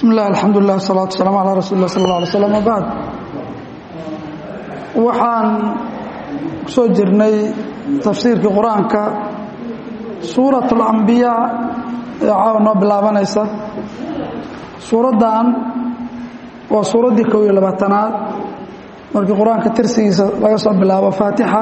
bismi illah alxamdulilah wasalatu wasalaamu calaa rasuuli lah sal alla alay slam wabacd waxaan ku soo jirnay tafsiirkii qur-aanka suurat alambiyaa ee caawa noo bilaabanaysa suuraddan waa suuraddii kow iyo labaatanaad markii qur-aanka tirsigiisa laga soo bilaabo faatixa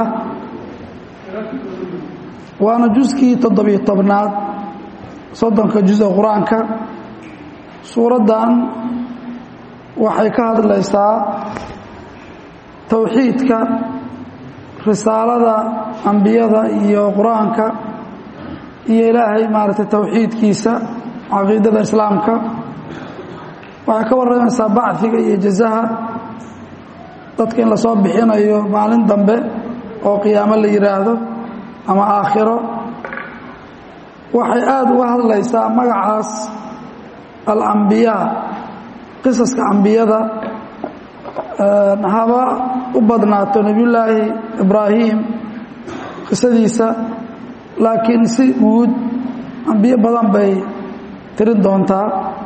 waana juskii toddobiyo tobnaad soddonka juz ee qur-aanka suuraddan waxay ka hadlaysaa towxiidka risaalada ambiyada iyo qur-aanka iyo ilaahay maaragtay towxiidkiisa caqiidada islaamka waxay ka warramaysaa bacdiga iyo jazaha dadka in lasoo bixinayo maalin dambe oo qiyaamo la yidhaahdo ama aakhiro waxay aada uga hadlaysaa magacaas alambiyaa qisaska ambiyada haba u badnaato nebiyullaahi ibraahim qisadiisa laakiin si guud ambiyo badan bay tirin doontaa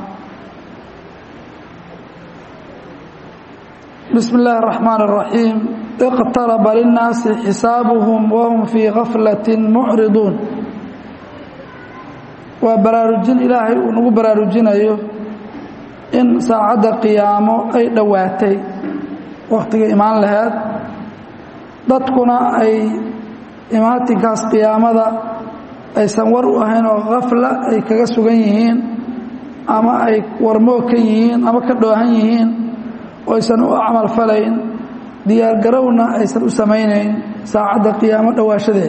bismi illaahi اraxmaan الraxiim iqtaraba linnaasi xisaabuhum wahum fii gaflati mucriduun waa baraarujin ilaahay uu nagu baraarujinayo in saacadda qiyaamo ay dhowaatay wakhtiga imaan laheed dadkuna ay imaatinkaas qiyaamada aysan war u ahayn oo khafla ay kaga sugan yihiin ama ay warmoog ka yihiin ama ka dhoohan yihiin oo aysan u camal falayn diyaargarowna aysan u samaynayn saacadda qiyaamo dhowaashadeed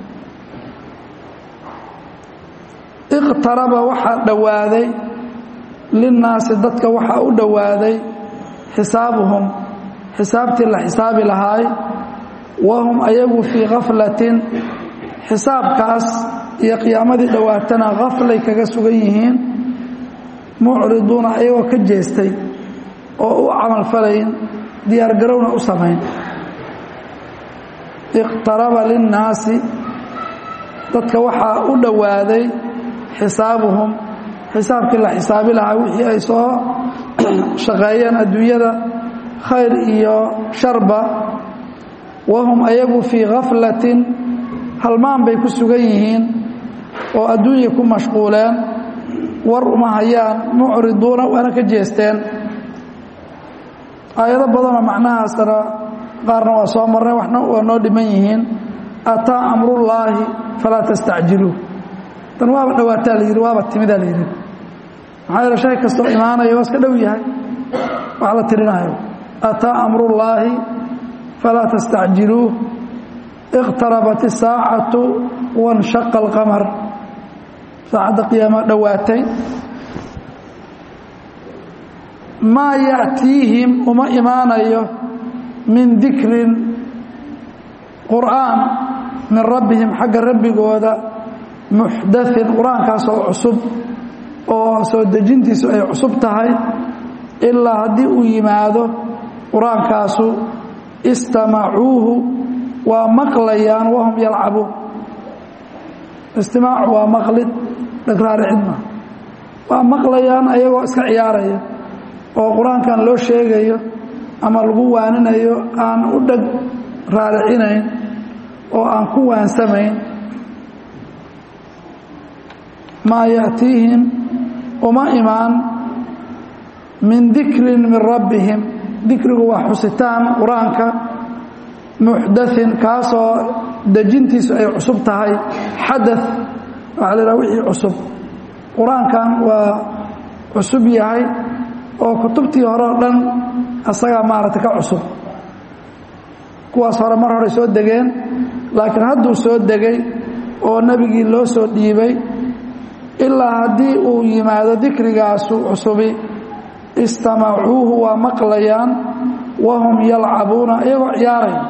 iqtaraba waxaa dhowaaday linnaasi dadka waxaa u dhowaaday xisaabuhum xisaabtii la xisaabi lahaay wahum ayagu fii khaflatin xisaabkaas iyo qiyaamadii dhowaatana khaflay kaga sugan yihiin mucriduuna ayagoo ka jeestay oo u camal falayn diyaargarowna u samayn iqtaraba linnaasi dadka waxaa u dhowaaday xisaabuhum xisaabkii la xisaabi lahaa wixii ay soo shaqeeyeen adduunyada khayr iyo sharba wahum ayagu fii khaflatin halmaan bay ku sugan yihiin oo adduunya ku mashquuleen war uma hayaan mucriduuna waana ka jeesteen aayado badanoo macnahaasna qaarna waa soo marnay waxna waa noo dhiman yihiin ataa amrullaahi falaa tastacjiluu tan waaba dhawaataa la yidhi waaba timidaa la yidhi maxaa yeele shay kastoo imaanaya waa iska dhow yahay wax la tirinaayo ataa amrullaahi falaa tastacjiluuh iqtarabat isaacatu wanshaqa alqamar saacadda qiyaama dhowaatay maa ya'tiihim uma imaanayo min dikrin qur'aan min rabbihim xagga rabbigooda muxdain qur-aankaasoo cusub oo soo dejintiisu ay cusub tahay ilaa haddii uu yimaado qur-aankaasu istamacuuhu waa maqlayaan wahum yalcabuun istimaacu waa maqlid dhagraaricid ma waa maqlayaan ayagoo iska ciyaaraya oo qur-aankan loo sheegayo ama lagu waaninayo aan u dheg raaricinayn oo aan ku waansamayn maa ya'tiihim uma imaan min dikrin min rabbihim dikrigu waa xusitaan qur-aanka muxdain kaasoo dejintiisu ay cusub tahay xada waxaa la yidhaha wixii cusub qur-aankan waa cusub yahay oo kutubtii hore o dhan asagaa maaragtay ka cusub kuwaas hore mar horey soo degeen laakiin hadduu soo degay oo nebigii loo soo dhiibay ilaa haddii uu yimaado dikrigaasu cusubi istamacuuhu waa maqlayaan wahum yalcabuuna iyagoo ciyaaraya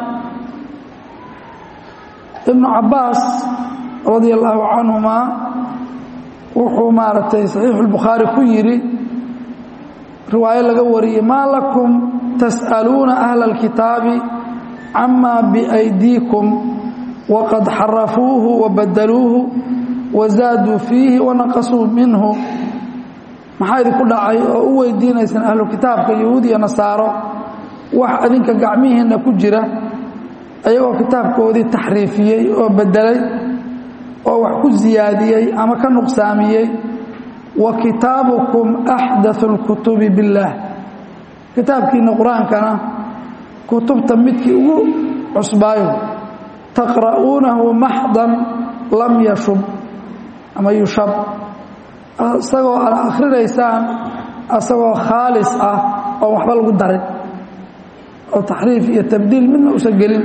ibnu cabbaas radia allaahu canhumaa wuxuu maaragtay saxiixuulbukhaari ku yidhi riwaayo laga wariyey maa lakum tas'aluuna ahla alkitaabi camaa biaydiikum waqad xarafuuhu wabadaluuhu wazaaduu fiihi wanaqasuu minhu maxaa idinku dhacay oo u weydiinaysaan ahlu kitaabka yahuud iyo nasaaro wax adinka gacmihiinna ku jira ayagoo kitaabkoodii taxriifiyey oo bedelay oo wax ku siyaadiyey ama ka nuqsaamiyey wa kitaabukum axdathu اlkutubi biاllaah kitaabkiina qur-aankana kutubta midkii ugu cusbaayo taqra'uunahu maxdan lam yashub ama yushab isagoo aad akhrinaysaan isagoo khaalis ah oo waxba lagu darin oo taxriif iyo tabdiil midna usan gelin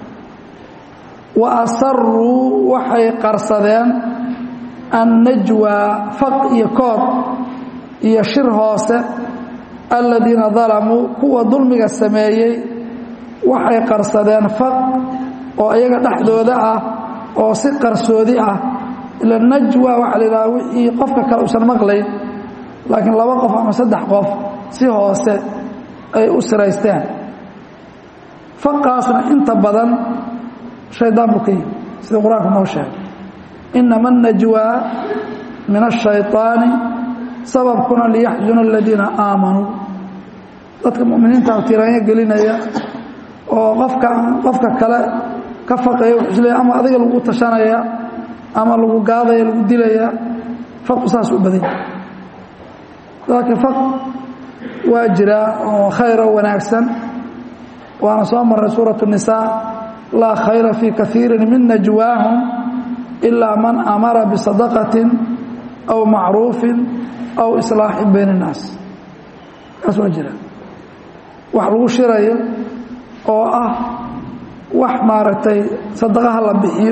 wa asaruu waxay qarsadeen annajwaa faq iyo kood iyo shir hoose aladiina dalamuu kuwa dulmiga sameeyey waxay qarsadeen faq oo iyaga dhexdooda ah oo si qarsoodi ah ila najwa waxaa la yidhaha wixii qofka kale usan maqlayn laakiin laba qof ama saddex qof si hoose ay u siraysteen faqaasna inta badan shaydaan buu ka yimi sida qur-aanku noo sheegay inama annajwaa min ashayطaani sababkuna liyaxzuna aladiina aamanuu dadka muminiinta tiraanyo gelinaya oo qofka qofka kale ka faqaya wuxuu isleeya ama adiga lagu tashanaya ama lagu gaadaya lagu dilaya faqu saas u badanya laakiin faq waa jiraa oo khayr oo wanaagsan waana soo maray suuraة الnisaa laa khayra fii kaiiri min najwaahum ilaa man amara bisadaqaةi aw macruufi aw iصlaaxi bayn الnaas kaas waa jira wax lagu shirayo oo ah wax maaragtay sadaqo ha la bixiyo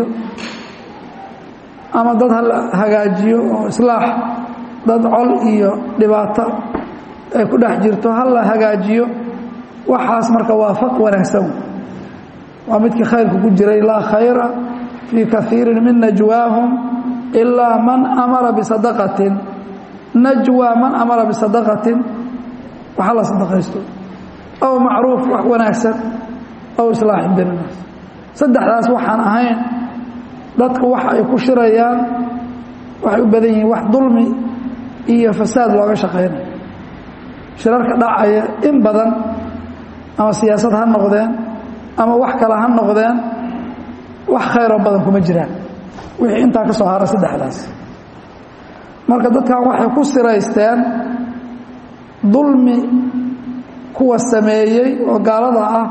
ama dad ha la hagaajiyo oo islaax dad col iyo dhibaato ay ku dhex jirto ha la hagaajiyo waxaas marka waa faq wanaagsan waa midkii khayrka ku jiray laa khayra fii kaiiri min najwaahum ilaa man amara bisadaqatin najwa man amara bisadaqatin waxa la sadaqaysto aw macruuf wax wanaagsan aw islaaxin bayn annaas saddexdaas waxaan ahayn dadku waxa ay ku shirayaan waxay u badan yihiin wax dulmi iyo fasaad looga shaqaynaya shirarka dhacaya in badan ama siyaasad ha noqdeen ama wax kale ha noqdeen wax khayroo badan kuma jiraan wixii intaa ka soo hara saddexdaas marka dadkan waxay ku siraysteen dulmi kuwa sameeyey oo gaalada ah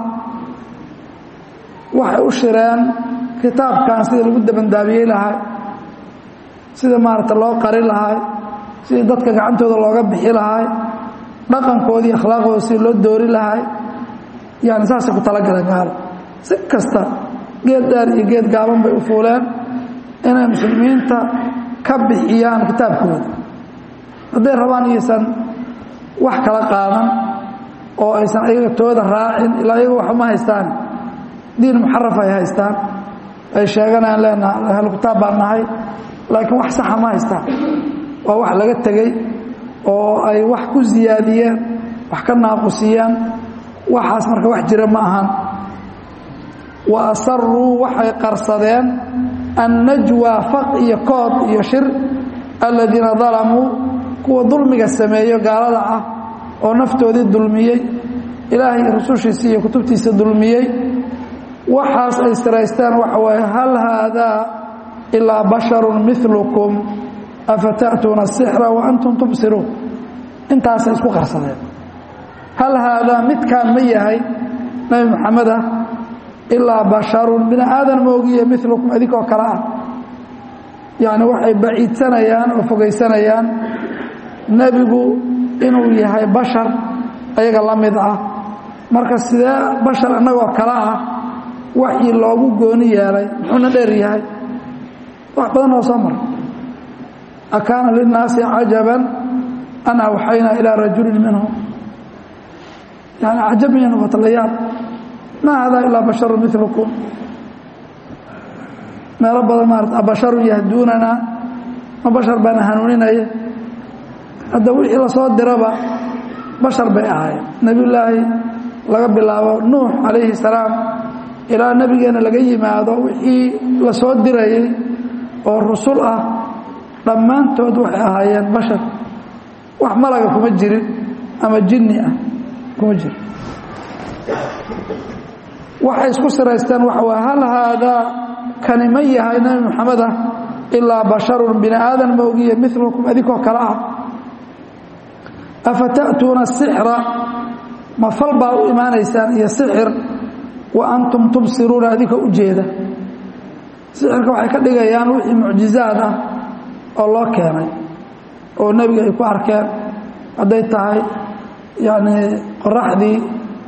waxay u shireen kitaabkan sidii lagu dabandaabiyey lahay sida maaragta loo qari lahay sidii dadka gacantooda looga bixi lahay dhaqankoodii akhlaaqooda sidii loo doori lahay yani saasay ku talagaleen gaalo si kasta geed dheer iyo geed gaaban bay u fuuleen inay muslimiinta ka bixiyaan kitaabkooda hadday rabaan iyaysan wax kala qaadan oo aysan ayaga tooda raacin ilaa ayaga waxba ma haystaan diin muxaraf ay haystaan ay sheeganayaan leenaha ahlu kitaab baan nahay laakiin wax saxa ma haystaan waa wax laga tegey oo ay wax ku siyaadiyeen wax ka naaqusiyeen waxaas marka wax jira ma ahan wa asaruu waxay qarsadeen annajwa faq iyo kood iyo shir aladiina dalamuu kuwa dulmiga sameeyo gaalada ah oo naftoodii dulmiyey ilaahay rusushiisa iyo kutubtiisa dulmiyey waxaas ay siraysteen waxa waaye hal haadaa ilaa basharun milukum afata'tuuna asixra wa antum tubsiruun intaasay isku qarsadeen hal haadaa midkaan ma yahay nabi maxamed ah ilaa basharun bini aadan moogiye milukum idinkoo kale ah yacni waxay baciidsanayaan oo fogaysanayaan nebigu inuu yahay bashar ayaga la mid ah marka sidee bashar innagoo kale ah waxii loogu gooni yeelay muxuuna dheer yahay wax badan oo soo mara akaana linnaasi cajaban an awxaynaa ilaa rajulin minhum yani cajabaya noqota la yaab maa hada ilaa basharu milukum meelo badan maarata abasharun yahduunanaa ma bashar baana hanuuninaya hadda wixii lasoo diraba bashar bay ahaayeen nebiyullaahi laga bilaabo nuux calayhi salaam ilaa nebigeenna laga yimaado wixii la soo dirayay oo rusul ah dhammaantood waxay ahaayeen bashar wax malaga kuma jirin ama jinni ah kuma jirin waxay isku siraysteen waxa waa hal haadaa kani ma yahay nebi moxamed ah ilaa basharun bini aadan ma ogiye milukum adinkoo kale ah afa ta'tuuna asixra ma fal baa u imaanaysaan iyo sixir wa antum tubsiruuna adinkoo u jeeda sixirka waxay ka dhigayaan wixii mucjizaad ah oo loo keenay oo nebiga ay ku arkeen hadday tahay yacni qoraxdii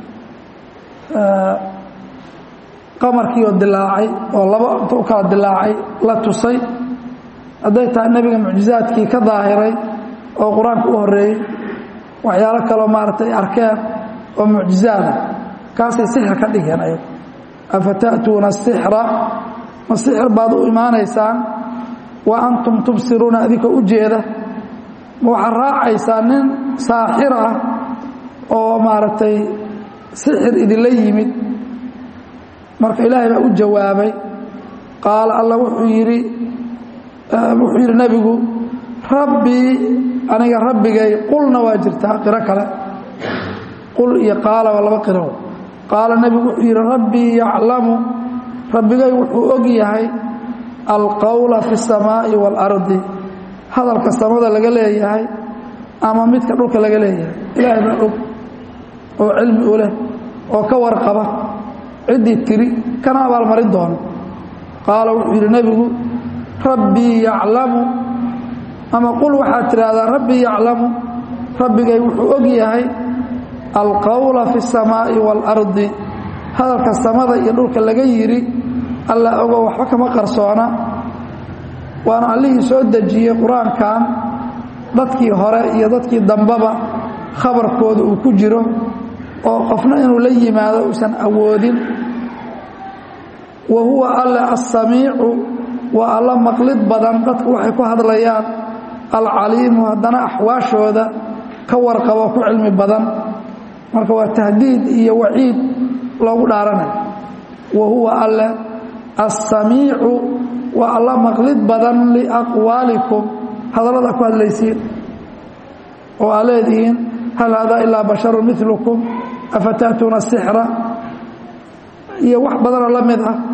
qamarkiioo dilaacay oo laba inta u kala dilaacay la tusay hadday tahay nebiga mucjizaadkii ka daahiray oo qur-aanka u horeeyey waxyaalo kaloo maaragtay arkeen oo mucjizaada kaasay sixir ka dhigeen ayagu afa ta'tuuna asixra ma sixir baad u imaanaysaan wa antum tubsiruuna adinkoo u jeeda ma waxaad raacaysaa nin saaxir ah oo maaragtay sixir idinla yimid marka ilaahay baa u jawaabay qaala alla wuxuu yidhi wuxuu yidhi nebigu rabbii aniga rabbigay qulna waa jirtaa qiro kale qul iyo qaala waa laba qiro qaala nebigu wuxuu yidhi rabbii yaclamu rabbigay wuxuu og yahay alqowla fi اsamaa'i waalardi hadalka samada laga leeyahay ama midka dhulka laga leeyahay ilaahay baa og oo cilmi u leh oo ka warqaba ciddii tiri kana abaalmarin doono qaala wuxuu yidhi nebigu rabbii yaclamu ama qul waxaad tidhaahdaa rabbii yaclamu rabbigay wuxuu og yahay alqowla fi اsamaa'i waalardi hadalka samada iyo dhulka laga yidhi alla ogo waxba kama qarsoona waana allihii soo dejiyey qur-aankan dadkii hore iyo dadkii dambaba khabarkooda uu ku jiro oo qofna inuu la yimaado uusan awoodin wa huwa alle assamiicu waa alla maqlid badan dadku waxay ku hadlayaan alcaliimu haddana axwaashooda ka warqabo ku cilmi badan marka waa tahdiid iyo waciid loogu dhaaranayo wa huwa alle assamiicu waa alla maqlid badan liaqwaalikum hadallada ku hadlaysiin oo aa leedihiin hal haadaa ilaa basharu milukum afa ta'tuuna asixra iyo wax badanoo la mid ah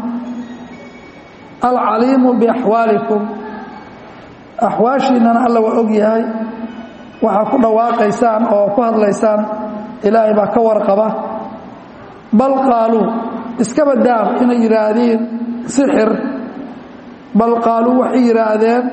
alcaliimu biaxwaalikum axwaashiinnana alla waa og yahay waxaa ku dhawaaqaysaan oo ku hadlaysaan ilaahay baa ka warqaba bal qaaluu iskaba daaf inay yidhaahdiin sixir bal qaaluu waxay yidhaahdeen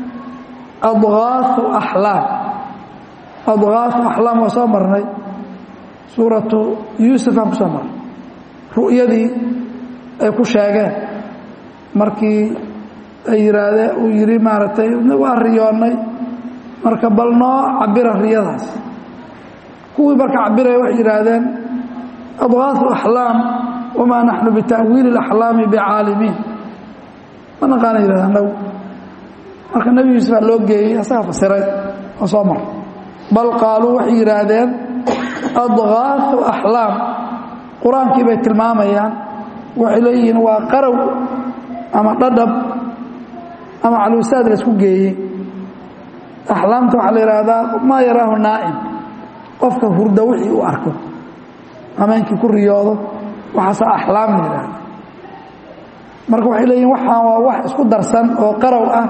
adgaaثu axlaam adgaaثu axlaam waa soo marnay suuratu yuusuf aan ku soo marnay ru'yadii ay ku sheegeen markii ay yidhaahdeen uu yidhi maaragtay waa riyoonnay marka bal noo cabira riyadaas kuwii marka cabiraya waxay yidhaahdeen adgaaثu axlaam wamaa naxnu bita'wiili اlaxlaami bicaalimiin ma naqaana yidhahdeen naw marka nebi yuusuf baa loo geeyey asaga fasiray oo soo mar bal qaaluu waxay yidhaahdeen adgaaثu axlaam qur-aankii bay tilmaamayaan waxay leeyihiin waa qarow ama dhadhab ama caluusaad la isku geeyey axlaamta waxaa la yidhaahdaa maa yaraahu naa'im qofka hurda wixii uu arko hameenkii ku riyoodo waxaase axlaam la yidhaahda marka waxay leeyihin waxaan waa wax isku darsan oo qarow ah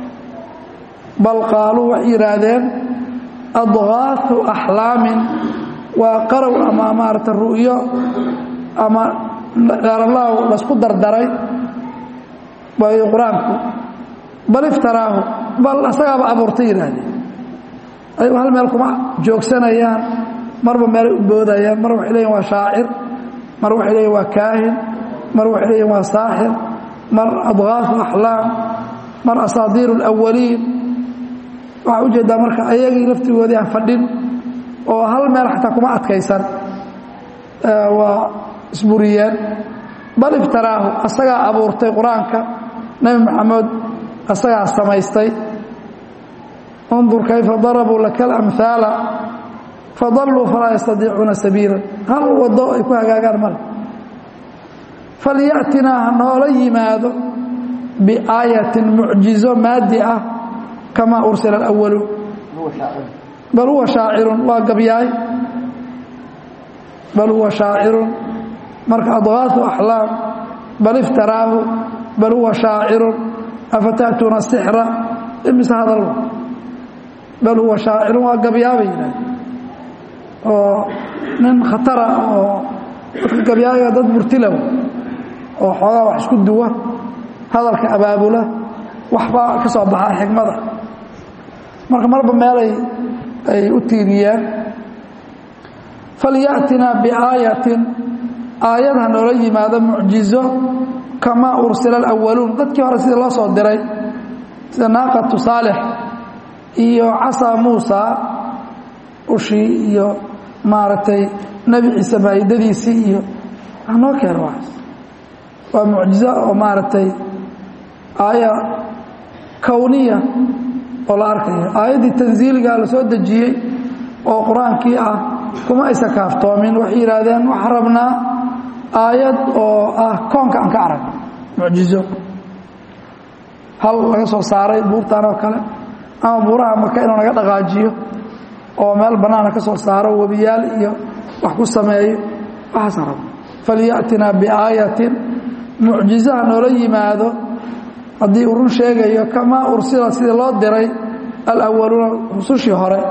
bal qaaluu waxay yidhaahdeen adgaaثu axlaamin waa qarow ama maarata ru'yo ama dheeralaaw laisku dardaray waayo qur-aanku bal iftaraahu bal asagaaba abuurtay yidhaahdeen ayagu hal meel kuma joogsanayaan marba meelay u boodayaan mar waxay leeyihin waa shaacir mar waxay leeyihin waa kaahin mar waxay leeyihin waa saaxir mar adgaaثu axlaam mar asaadiir اlawaliin waxaa ujeedaa marka ayagii laftigoodii aan fadhin oo hal meel xataa kuma adkaysan waa isburiyeen bal iftaraahu asagaa abuurtay qur-aanka nebi maxamed asagaa samaystay undur kayfa darabuu laka alamhaala fadalluu falaa yastadiicuuna sabiila hal waddo ay ku hagaagaan male falyatinaa ha noola yimaado biaayatin mucjizo maadi ah kamaa ursila alawaluun bal huwa shaacirun waa gabyaay bal huwa shaacirun marka adgaasu axlaam bal iftaraahu bal huwa shaacirun afata'tuuna sixra imise hadal bal huwa shaacirun waa gabyaabay yidhahd oo nin khatara oo dadka gabyaaga dad murtilow oo xoogaa wax isku duwa hadalka abaabula waxbaa ka soo baxaa xikmada marka marba meelay ay u tiiriyeen falyaأtinaa biaayatin aayad ha noola yimaado mucjizo kamaa ursila اlأwaluun dadkii hore sidii loo soo diray sida naaqatu saalix iyo casaa muusa ushii iyo maaragtay nebi ciise maa'idadiisii iyo noo keeno waas waa mucjizo oo maaragtay aaya kowniya oo la arkayo aayaddii tansiiligaa la soo dejiyey oo qur-aankii ah kuma aysa kaaftoomin waxay yidhaahdeen waxaan rabnaa aayad oo ah koonka aan ka arag mucjizo hal laga soo saaray buurtaan oo kale ama buuraha maka inuu naga dhaqaajiyo oo meel bannaana ka soo saaro webiyaal iyo wax ku sameeyo waxaasaan rabna falyaأtinaa biaayatin mucjizaha noola yimaado haddii uu run sheegayo kamaa ursila sidii loo diray alawaluuna rusushii hore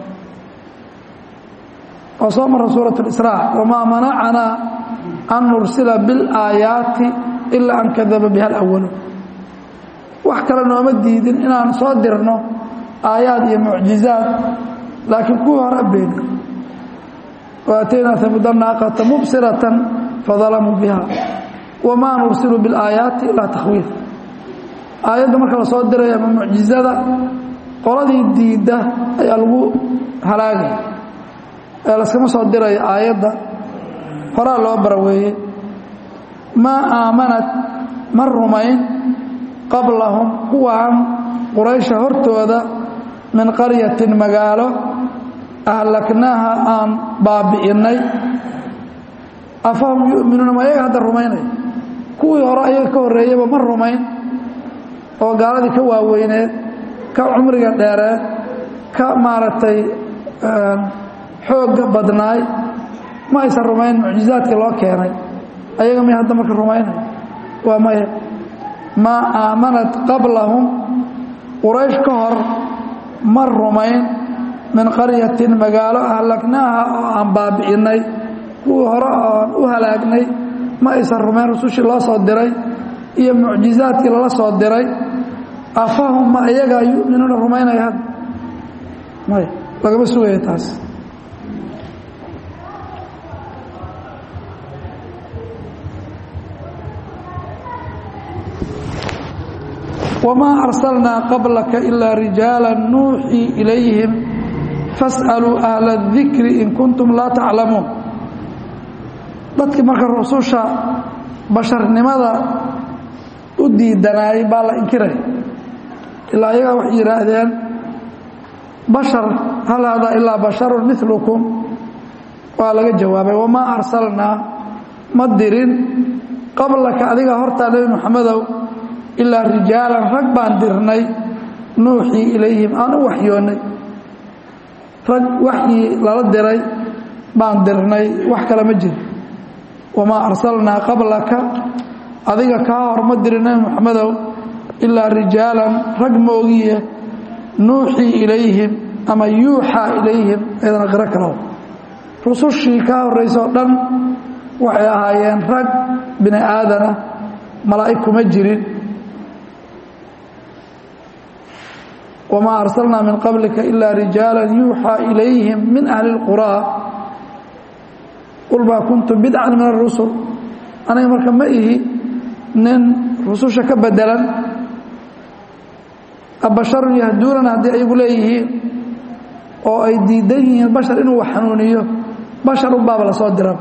oo soo mara suuraة اإsrاع wamaa manacanaa an nursila biاlaayaati ilaa an kadaba biha اlأwaluun wax kale nooma diidin inaan soo dirno aayaad iyo mucjizaad laakiin kuwii hore beeni وaataynaa hamuda naaqata mubsiraة fadalamuu biha wamaa nursilu biاlaayaati ilaa takhwiif aayadda marka la soo diray ama mucjizada qoladii diidda ayaa lagu halaagaya ee laskama soo dirayo aayadda horaa loo baraweeyey maa aamanad ma rumayn qablahum kuwaan quraysha hortooda min qaryatin magaalo ahlaknaaha aan baabi'innay afahum yu'minuuna ma ayaga hadda rumaynay kuwii hore ayaga ka horreeyaba ma rumayn oo gaaladii ka waaweyneed ka cumriga dheereed ka maaragtay xoogga badnaay ma aysan rumayn mucjizaadkii loo keenay ayaga may hadda marka rumaynay waa maya maa aamanat qablahum quraysh ka hor ma rumayn min qaryatin magaalo ahlaknaaha oo aan baabi'innay kuwii hore oon u halaagnay ma aysan rumayn rusushii loo soo diray iyo mucjizaadkii lala soo diray afahum ma iyagaa yu'minuuna rumaynaya hadda maya lagama sugaya taas wamaa arsalnaa qablaka ilaa rijaala nuuxii ilayhim fas'aluu ahla اdikri in kuntum laa taclamuun dadkii marka rususha basharnimada u diidanaayay baa la inkiraya ilaa ayagaa waxay yidhaahdeen bashar hal haadaa ilaa basharun milukum waa laga jawaabay wamaa arsalnaa ma dirin qablaka adiga hortaa nebi moxamedow ilaa rijaalan rag baan dirnay nuuxii ilayhim aan u waxyoonnay rag waxyii lala diray baan dirnay wax kale ma jiro wamaa arsalnaa qablaka adiga kaa hor ma dirin nebi moxamedow ilaa rijaalan rag moogiye nuuxii ilayhim ama yuuxaa ilayhim ayadana qiro kalow rusushii kaa horraysoo dhan waxay ahaayeen rag bini aadana malaa'ig kuma jirin wamaa arsalnaa min qablika ilaa rijaalan yuuxaa ilayhim min ahli اlquraa qul maa kuntum bidcan min arusul aniga marka ma ihi nin rususha ka bedelan abasharun yahduunana haddii ayagu leeyihiin oo ay diidan yihiin bashar inuu wax xanuuniyo bashar unbaaba la soo dira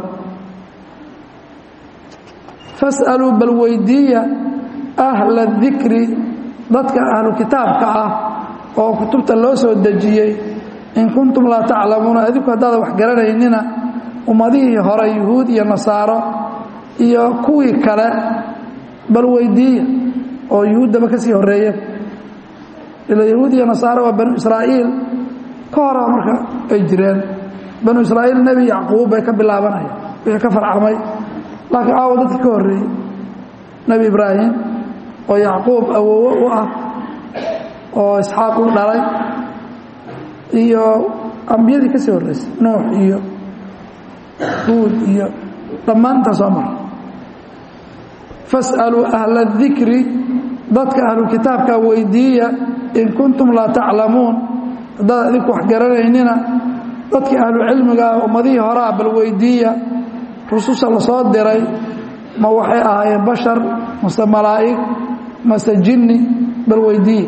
fas'aluu bal weydiiya ahla dikri dadka ahlu kitaabka ah oo kutubta loo soo dejiyey in kuntum laa taclamuuna adinku haddaada wax garanaynina ummadihii hore yuhuud iyo nasaaro iyo kuwii kale bal weydiiya oo yuhuuddaba ka sii horreeya ila yahuud iyo nasaaro waa banu israa'iil ka hora marka ay jireen banu israa'iil nebi yacquub bay ka bilaabanaya wixii ka farcamay laakiin aawo dadkii ka horreeyey nebi ibraahim oo yacquub awowo u ah oo isxaaq u dhalay iyo ambiyadii ka sii horreysay nuux iyo huud iyo dhammaan intaa soo mara fas'aluu ahla dikri dadka ahlukitaabka weydiiya in kuntum laa taclamuun haddaad idinku wax garanaynina dadkii ahlucilmiga ummadihii horaa bal weydiiya rususha la soo diray ma waxay ahaayeen bashar mase malaa'ig mase jinni bal weydiiya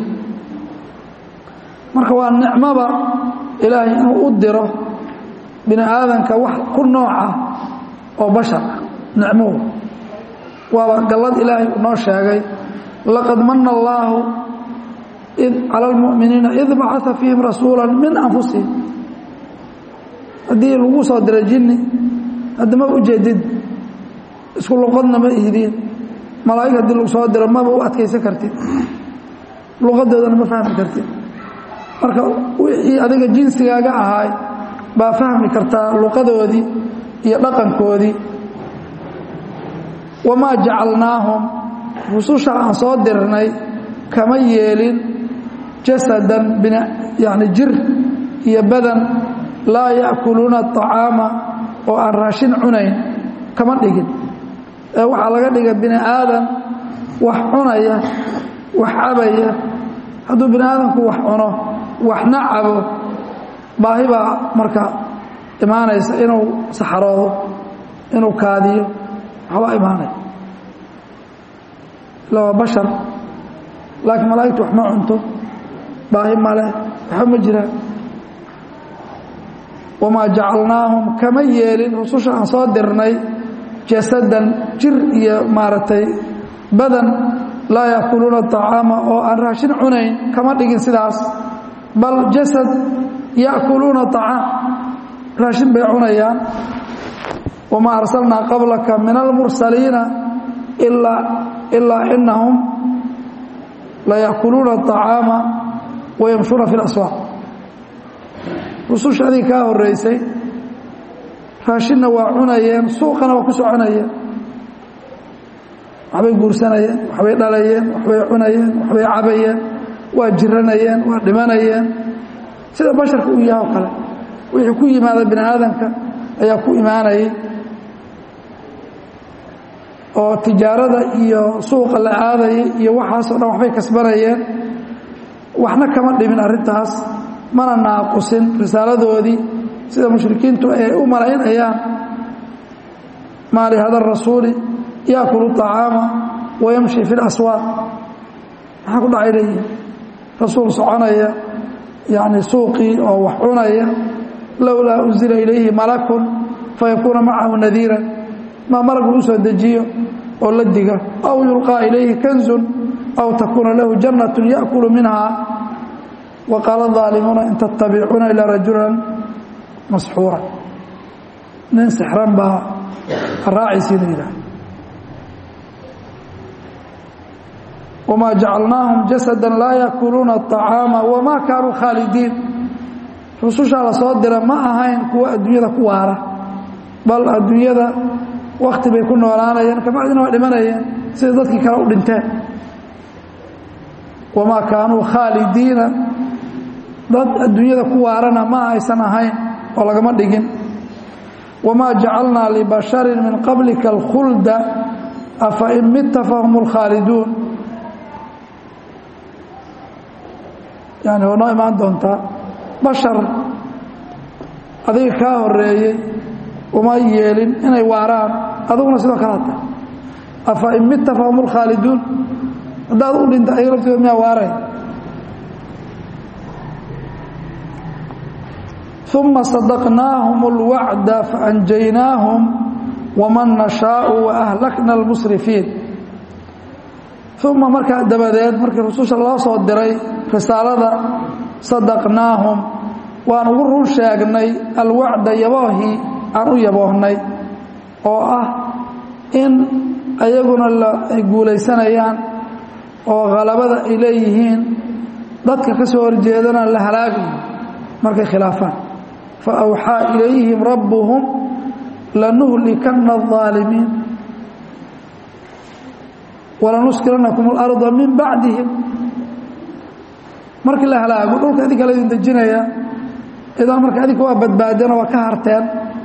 marka waa nicmoba ilaahay inuu u diro bini aadanka wax ku nooca oo bashar ah nicmuhu waaba gallad ilaahay uu noo sheegay laqad mana allaahu cala almu'miniina id bacaa fiihim rasuula min anfusihim haddii lagu soo diray jinni hadda ma ujeedid isku luqadna ma ihdiin malaa'ig haddii lagu soo diro maba u adkaysan kartid luqadoodana ma fahmi kartid marka wixii adiga jinsigaaga ahaay baa fahmi kartaa luqadoodii iyo dhaqankoodii wamaa jacalnaahum rususha aan soo dirnay kama yeelin jasadan yani jir iyo badan laa ya'kuluuna aطacaama oo aan raashin cunayn kama dhigin ee waxaa laga dhiga bini aadan wax cunaya wax cabaya hadduu bini aadamku wax cuno waxna cabo baahi baa marka imaanaysa inuu saxaroodo inuu kaadiyo waxbaa imaanaya ila waa bashar laakiin malaa'igtu wax ma cunto baahi male waxba ma jiraan wamaa jacalnaahum kama yeelin rususha aan soo dirnay jasadan jir iyo maaragtay badan laa yaakuluuna aطacaama oo aan raashin cunayn kama dhigin sidaas bal jasad ya'kuluuna acaam raashin bay cunayaan wamaa arsalnaa qablaka min almursaliina ilaa inahum laya'kuluuna aطacaama wayamshuuna fi اlaswaaq rususha adiga kaa horeysay raashinna waa cunayeen suuqana waa ku soconayeen waxbay guursanayeen waxbay dhalayeen waxbay cunayeen waxbay cabayeen waa jiranayeen waa dhimanayeen sida basharka uu yahay oo kale wixii ku yimaada bini aadamka ayaa ku imaanayay oo tijaarada iyo suuqa la aadayay iyo waxaasoo dhan waxbay kasbanayeen waxna kama dhimin arrintaas mana naaqusin risaaladoodii sida mushrikiintu ay u malaynayaan maa lihada rasuuli yaakulu طacaama wayamshi fi اlaswaaq maxaa ku dhacay leeyihin rasuul soconaya yani suuqii oo wax cunaya lowlaa unzila ilayhi malakun fayakuuna macahu nadiira maa malag lagu soo dejiyo oo la diga aw yulqaa ilayhi kanzun aw takuuna lahu jannat yaأkulu minha waqaala الظaalimuuna in tattabicuuna ilaa rajulan masxuura nin sixran baa raacaysiina yidhaah wmaa jacalnaahum jasada laa yaakuluuna aطacaama wamaa kaanuu khaalidiin rusushaa la soo dira ma ahayn kuwa adduunyada ku waara bal adduunyada wakti bay ku noolaanayeen kabacdina waa dhimanayeen sida dadkii kale u dhinteen wamaa kaanuu khaalidiina dad adduunyada ku waarana ma aysan ahayn oo lagama dhigin wamaa jacalnaa libasharin min qablika alkhulda afa in mitta fahum اlkhaaliduun yani waa noo imaan doontaa bashar adiga kaa horeeyey uma yeelin inay waaraan adiguna sidoo kale hata afa in mitta fahum اlkhaaliduun haddaad u dhinta ayaga laftooda miyaa waaray uma sadaqnaahum اlwacda faanjaynaahum waman nashaau waahlakna اlmusrifiin uma markaa dabadeed markii rususha loo soo diray risaalada sadaqnaahum waan ugu run sheegnay alwacda yaboohii aan u yaboohnay oo ah in ayaguna ay guulaysanayaan oo khalabada ay leeyihiin dadka ka soo horjeedana la halaagayo markay khilaafaan fa awxaa ilayhim rabbuhum lanuhlikanna الظaalimiin walanuskilanakum اlarda min bacdihim markii la halaago dhulka idinka la idin dejinaya idan marka idinka waa badbaadeen oo waa ka harteen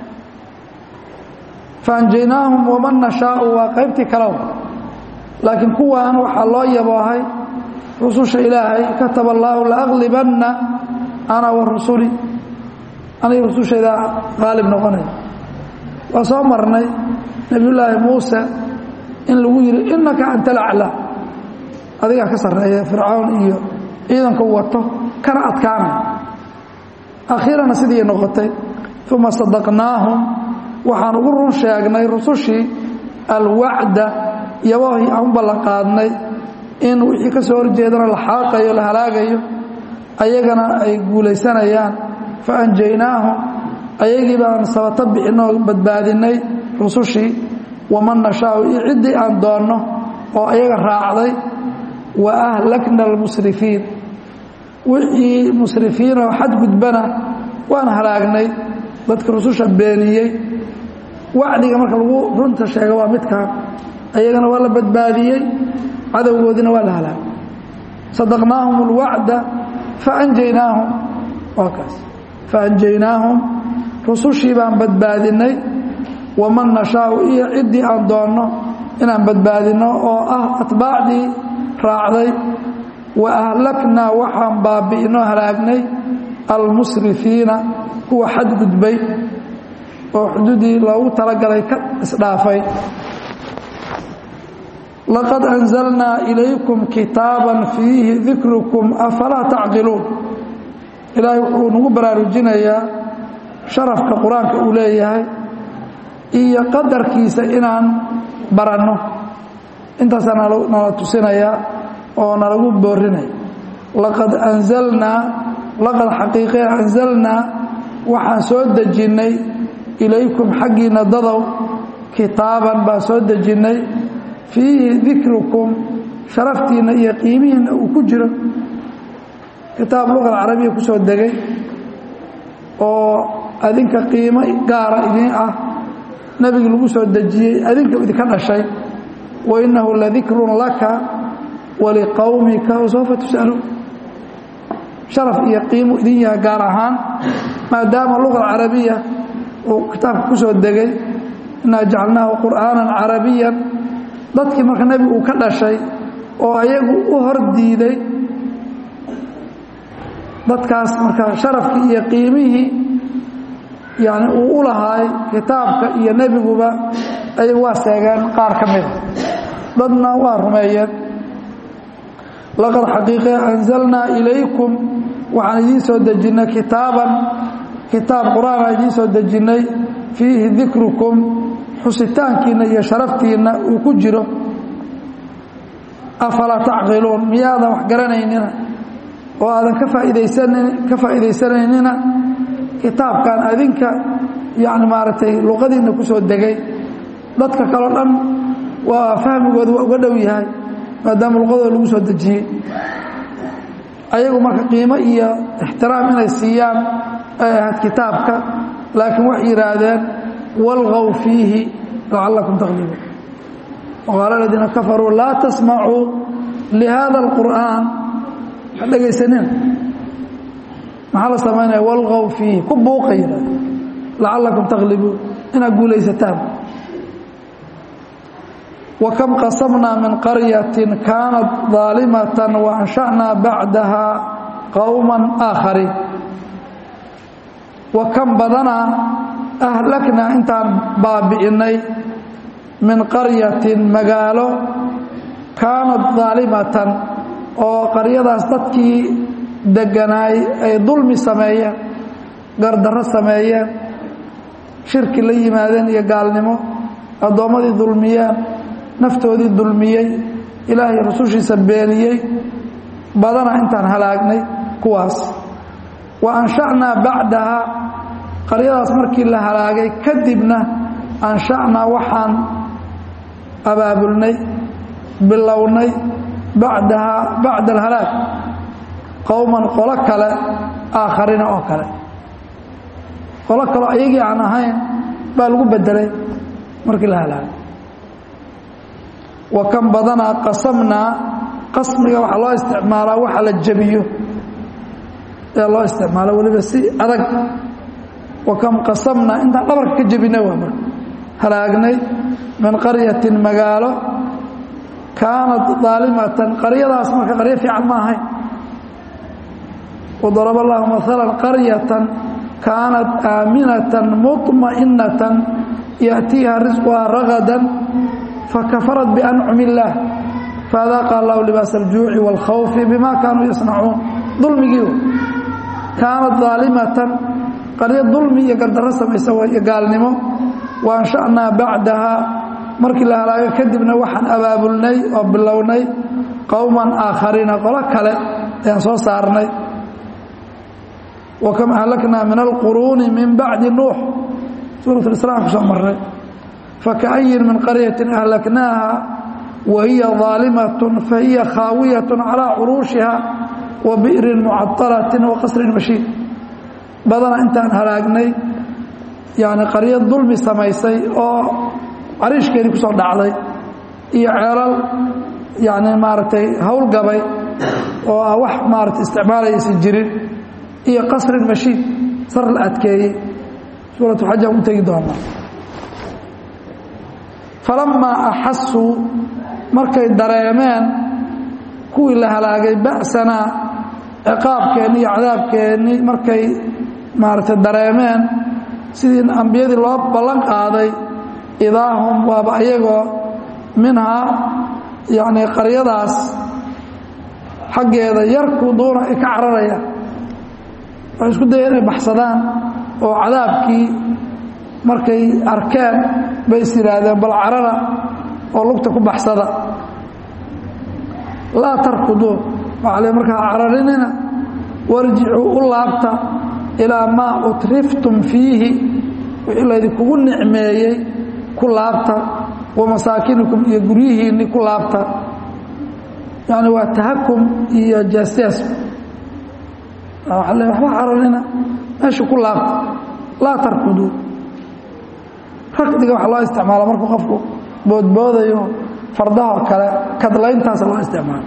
faanjaynaahum waman nashaau waa qaybtii kalow laakiin kuwan waxaa loo yaboohay rususha ilaahay kataba allaahu laaglibanna ana wa rusuli aniga rusushayda qaalib noqonaya waa soo marnay nebiyullaahi muuse in lagu yidhi innaka anta alaclaa adigaa ka sarreeya fircawn iyo ciidanku wato kana adkaanay akhiirana sidii noqotay uma sadaqnaahum waxaan ugu run sheegnay rusushii alwacda yaboohii aan u ballanqaadnay in wixii ka soo horjeedana la xaaqayo la halaagayo ayagana ay guulaysanayaan fa anjaynaahum ayagii baan sabato bixinoo badbaadinay rusushii waman nashaau iyo ciddii aan doonno oo ayaga raacday wa ahlakna almusrifiin wixii musrifiinoo xadgudbana waan halaagnay dadka rususha beeniyey wacdiga marka lagu runta sheega waa midkaan ayagana waa la badbaadiyey cadowgoodina waa la halaagay sadaqnaahum اlwacda faanjaynaahum waa kaas faanjaynaahum rusushii baan badbaadinay waman nashaau iyo ciddii aan doonno inaan badbaadinno oo ah atbaacdii raacday wa ahlaknaa waxaan baabi'ino halaagnay almusrifiina kuwa xadgudbay oo xuduudii loogu talagalay ka isdhaafay laqad anzalnaa ilaykum kitaaban fiihi dikrukum afalaa tacqiluun ilaahay wuxuu nagu baraarujinayaa sharafka qur-aanka uu leeyahay iyo qadarkiisa inaan baranno intaasaa nala tusinayaa oo nalagu boorinaya laqad anzalnaa laqad xaqiiqee anzalnaa waxaan soo dejinnay ilaykum xaggiinna dadow kitaaban baan soo dejinnay fiihi dikrukum sharaftiinna iyo qiimihiinna uu ku jiro kitaab luqal carabiya ku soo degay oo adinka qiimo gaara idiin ah nebigi lagu soo dejiyey adinka idinka dhashay wa innahu ladikrun laka waliqowmika wasawfa tus'aluun sharaf iyo qiimu idin yahay gaar ahaan maadaama luqa carabiya uu kitaabka ku soo degay innaa jacalnaahu qur'aanan carabiyan dadkii marka nebigu uu ka dhashay oo ayagu u hor diiday dadkaas marka sharafkii iyo qiimihii yani uu u lahaay kitaabka iyo nebiguba ay waa seegeen qaar ka mida dadna waa rumeeyeen laqad xaqiiqe anzalnaa ilaykum waxaan idiin soo dejinnay kitaaban kitaab qur-aanaa idiin soo dejinnay fiihi dikrukum xusitaankiinna iyo sharaftiinna uu ku jiro afalaa tacqiluun miyaadan wax garanaynina oo aadan ka faaiidaysanan ka faa'iidaysanaynina kitaabkan adinka yani maaragtay luqadiinna ku soo degay dadka kaleo dhan waa fahmigooda waa uga dhow yahay maadaama luqadooda lagu soo dejiyey ayagu marka qiimo iyo ixtiraam inay siiyaan ay ahayd kitaabka laakiin waxay yidhaahdeen walqow fiihi lacallakum taqlibuun waqaala aladiina kafaruu laa tasmacuu lihada alqur'aan ha dhegaysanina maxaa la samaynaya walqow fiihi ku buuqa yidhahde lacallakum taqlibuun inaad guulaysataan وكم قصمنا من قرية كانت ظالمة وأنشأنا بعدها قوما آخرين وكم بدنا أهلكنا انتان بابئني من قرية مقالو كانت ظالمة oo qaryadaas dadkii deganaay ay dulmi sameeyeen gardarro sameeyeen shirki la yimaadeen iyo gaalnimo addoommadii dulmiyeen naftoodii dulmiyey ilaahay rusushiisa beeniyey badana intaan halaagnay kuwaas wa ansha'naa bacdaha qaryadaas markii la halaagay kadibna ansha'naa waxaan abaabulnay bilownay bacdahaa bacda alhalaag qowman qolo kale aakhariina oo kale qolo kaloo ayagii aan ahayn baa lagu bedelay markii la halaagay wa kan badanaa qasamnaa qasmiga waxaa loo isticmaalaa waxa la jebiyo ee loo isticmaalo weliba si adag wa kam qasamnaa intaan dhabarka ka jebina waa marka halaagnay min qaryatin magaalo kaanat daalimatan qaryadaas marka qaryo fiican ma ahayn wadaraba allahu maalan qaryatan kaanat aaminatan muطma'inatan yaأtiiha risquhaa ragadan fakafarat biancumi illaah faadaaqa allahu libaas aljuuci wاlkhawfi bima kaanuu yasnacuun dulmigii kaanat daalimatan qaryo dulmi iyo gardarro samaysa iyo gaalnimo wa ansha'naa bacdaha markii la halaago kadibna waxaan abaabulnay oo bilownay qowman aakhariina qolo kale ayaan soo saarnay wa kam ahlaknaa min alquruuni min bacdi nuux suurat lislam ku soo marnay faka'yin min qaryatin ahlaknaaha wa hiya daalimatun fahiya khaawiyatun calaa curuushiha wa bi'rin mucadalatin wa qasrin mashiid badana intaan halaagnay yani qaryo dulmi samaysay oo cariishkeedii ku soo dhacday iyo ceelal yani maaragtay howlgabay oo ah wax maaragtay isticmaalayaysan jirin iyo qasrin mashiid sar la adkeeyey suuratu xaj aan u tegi doonaa falamaa axasuu markay dareemeen kuwii la halaagay ba'sanaa ciqaabkeenni iyo cadaabkeennii markay maaragtay dareemeen sidii ambiyadii loo ballan qaaday idaa hum waaba ayagoo minhaa yacnii qaryadaas xaggeeda yarkuduuna ay ka cararayaan waxay isku daya inay baxsadaan oo cadaabkii markay arkeen bay is yidhaahdeen bal carara oo lugta ku baxsada laa tarkuduu waxaa le markaa cararinina warjicuu u laabta ilaa maa utriftum fiihi wixii laydinkugu nicmeeyey ku laabta wa masaakinikum iyo guryihiinni ku laabta yani waa tahakum iyo jaasiyaas waa le waxba caranina meesha ku laabta laa tarkuduu rakdiga waxaa loo isticmaala markuu qofku boodboodayo fardaho kale kadlayntaasa loo isticmaala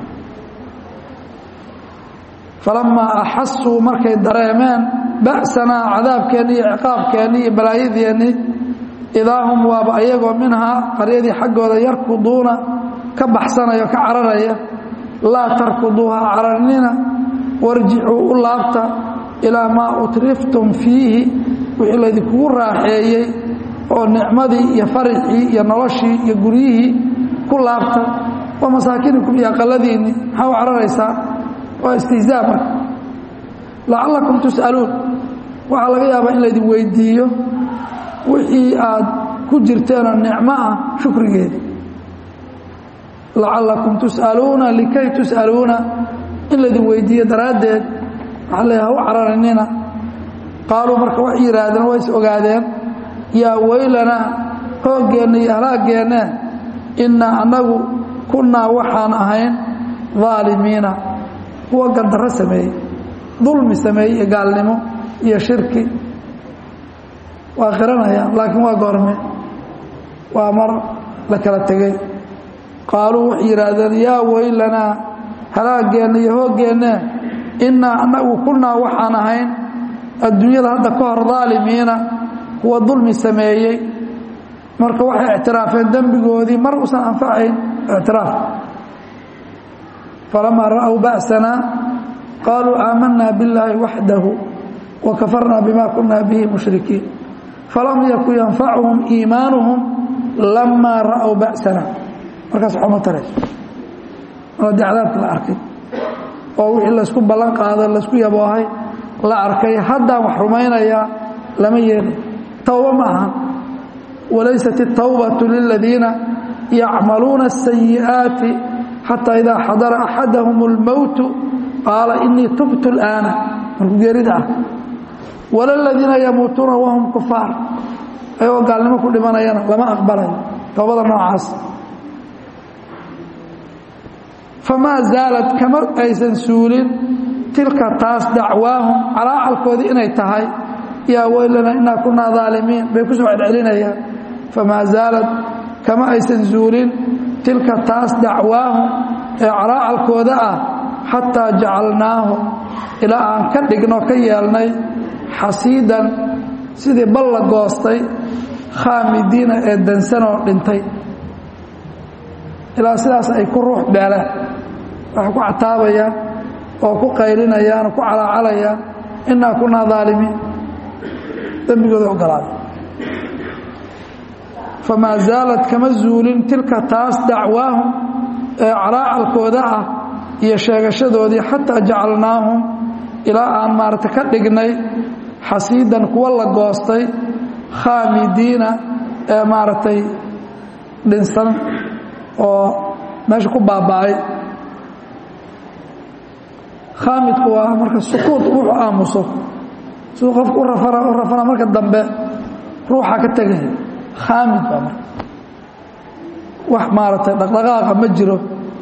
falamaa axasuu markay dareemeen ba'sanaa cadaabkeenni iyo ciqaabkeenni iyo balaayadeenni idaa hum waaba ayagoo minhaa qaryadii xaggooda yarkuduuna ka baxsanaya ka cararaya laa tarkuduuha cararnina warjicuu u laabta ilaa maa utriftum fiihi wixii laydinkugu raaxeeyey oo nicmadii iyo farixii iyo noloshii iyo guryihii ku laabta wa masaakinikum iyo aqaladiinni maxaa u cararaysaa waa istihzaa marka lacallakum tus'aluun waxaa laga yaabaa in laydin weydiiyo wixii aad ku jirteenoo nicmo ah shukrigeeda lacallakum tus'aluuna likay tus'aluuna in laydin weydiiyo daraaddeed waxaa leeyaha u cararinina qaaluu marka waxay yidhaahdeen waa is ogaadeen yaa weylanaa hooggeenna iyo halaaggeenna innaa annagu kunnaa waxaan ahayn daalimiina kuwa gandarro sameeyey dulmi sameeyey iyo gaalnimo iyo shirki waa qiranayaan laakiin waa goorme waa mar la kala tegey qaaluu waxay yidhaahdeen yaa weylanaa halaaggeenna iyo hooggeenna innaa annagu kunnaa waxaan ahayn adduunyada hadda ka hor daalimiina kuwa dulmi sameeyey marka waxay ictiraafeen dembigoodii mar uusan anfacayn ictiraaf falamaa ra'w ba'sanaa qaaluu aamanaa billaahi waxdahu wa kafarnaa bima kunaa bihi mushrikiin falam yakun yanfacuhum iimaanuhum lamaa ra'w ba'sanaa markaas waxuma tarayso mar haddii cadaabka la arkay oo wixii laysku ballan qaado laysku yaboohay la arkay haddaan wax rumaynayaa lama yeelay towba ma aha walaysat الtawbaة liladiina yacmaluuna الsayi'aati xataa idaa xadara axadahum اlmowtu qaala inii tubtu اlآana markuu geerida ah wala ladiina yamuutuuna wahum kufaar ayagoo gaalnimo ku dhimanayana lama aqbalayo towbada noocaas famaa zaalad kama aysan suulin tilka taas dacwaahum calaacalkoodii inay tahay yaa weylana inaa kunaa daalimiin bay ku soo celcelinayaan famaa zaalad kama aysan zuulin tilka taas dacwaahum ee calaacalkooda ah xataa jacalnaahum ilaa aan ka dhigno ka yeelnay xasiidan sidii bal la goostay khaamidiina ee dansanoo dhintay ilaa sidaas ay ku ruux beeleen waxay ku cataabayaan oo ku qaylinayaan oo ku calaacalayaan innaa kunaa daalimiin dembigooda ogolaaday famaa zaalad kama zuulin tilka taas dacwaahum ee calaacalkooda ah iyo sheegashadoodii xataa jacalnaahum ilaa aan maarata ka dhignay xasiidan kuwa la goostay khaamidiina ee maaragtay dhinsan oo meesha ku baaba'ay khaamidku waa marka sukuud ruuxu aamuso siduu qofku u rafana u rafana marka dambe ruuxa ka tegaya khaamid baa marka wax maaragtay dhaqdhaqaaqa ma jiro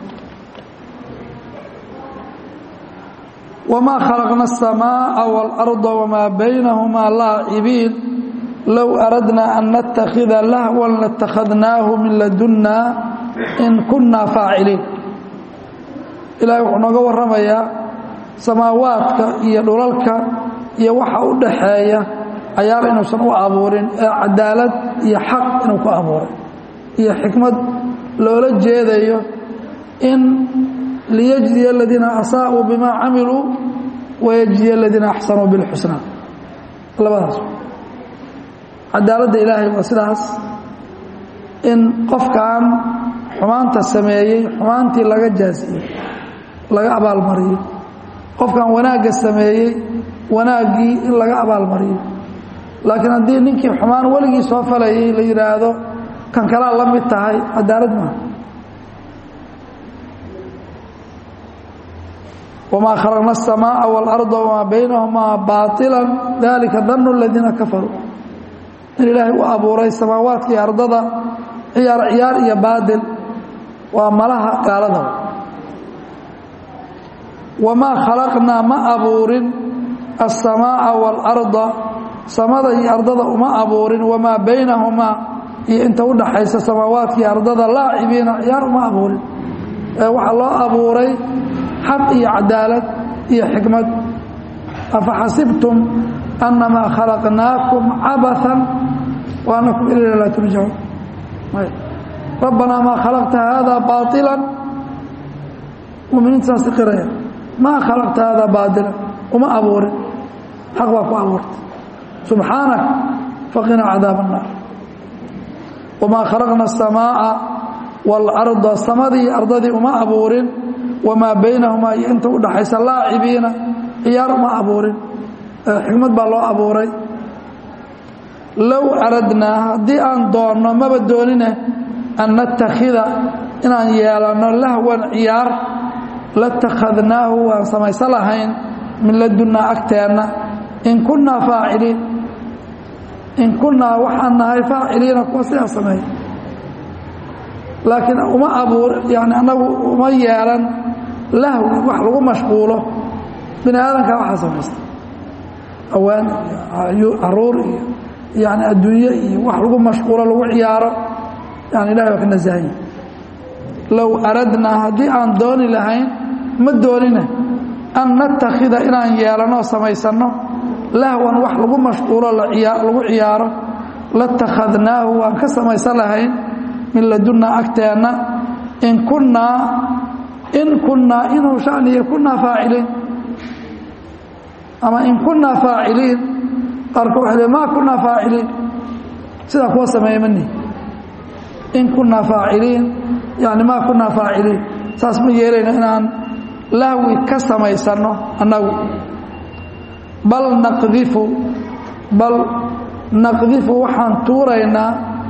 wamaa khalaqna الsamaaءa wاlأrضa wamaa baynahumaa laacibiin low aradna an natakida lahwan latakhadnaahu min ladunna in kunaa faaciliin ilaahay wuxuu nooga warramayaa samaawaadka iyo dhulalka iyo waxa u dhaxeeya ayaal inuusan u abuurin ee cadaalad iyo xaq inuu ku abuuray iyo xikmad loola jeedayo in liyajziya aladiina asaa'uu bimaa camiluu wayajziya aladiina axsanuu bilxusnaa labadaas cadaaladda ilaahay waa sidaas in qofkan xumaanta sameeyey xumaantii laga jaasiyey laga abaalmariyo qofkan wanaagga sameeyey wanaaggii in laga abaalmariyo laakiin haddii ninkii xumaan weligii soo falayay la yidhaahdo kan kalaa la mid tahay cadaalad maaha wamaa khalaqna الsamaaءa wاlأrضa wamaa baynahumaa baaطila dalika danu اladiina kafaruu in ilaahay u abuuray samaawaadka iyo ardada ciyaar ciyaar iyo baadil waa malaha gaalada wamaa khalaqnaa ma abuurin الsamaaءa wاlأrضa samada iyo ardada uma abuurin wamaa baynahumaa iyo inta u dhaxaysa samaawaadka iyo ardada laacibiina ciyaar uma abuurin ee waxaa loo abuuray xaq iyo cadaalad iyo xikmad afaxasibtum annamaa khalaqnaakum cabathan wa annakum ilayna laa turjacuun rabbanaa maa khalaqta haada baailan muminiinta saas qiraya maa khalaqta haada baailan uma abuurin xaq baa ku abuurtay subxaanak faqinaa cadaab الnaar wamaa khalaqna الsamaaءa wاlأrضa samadii ardadii uma abuurin wamaa baynahumaa iyo inta u dhaxaysa laacibiina ciyaar uma abuurin xikmad baa loo abuuray low aradnaa haddii aan doonno maba doonine an natakhida inaan yeelanno lahwan ciyaar latakhadnaahu waan samaysan lahayn min ladunnaa agteenna in kunnaa faaciliin in kunnaa waxaan nahay faaciliina kuwa sidaa sameeya laakiin uma abuur yani annagu uma yeelan lahwi wax lagu mashquulo bini aadankaa waxaa samaysta awaan iyo caruur iyo yani adduunye iyo wax lagu mashquulo lagu ciyaaro yani ilahay waa ka nasahanya low aradnaa haddii aan dooni lahayn ma doonine an natakhida inaan yeelanoo samaysanno lahwan wax lagu mashquulo lagu ciyaaro latakhadnaahu waan ka samaysan lahayn min ladunnaa agteenna in kunnaa in kunnaa inuu shaniya kunnaa faaciliin ama in kunnaa faaciliin qaarka waxa le maa kunnaa faaciliin sidaa kuwa sameeya mani in kunnaa faaciliin yani maa kunnaa faaciliin saas ma yeelayno inaan lahwi ka samaysanno annagu bal naqdifu bal naqdifu waxaan tuuraynaa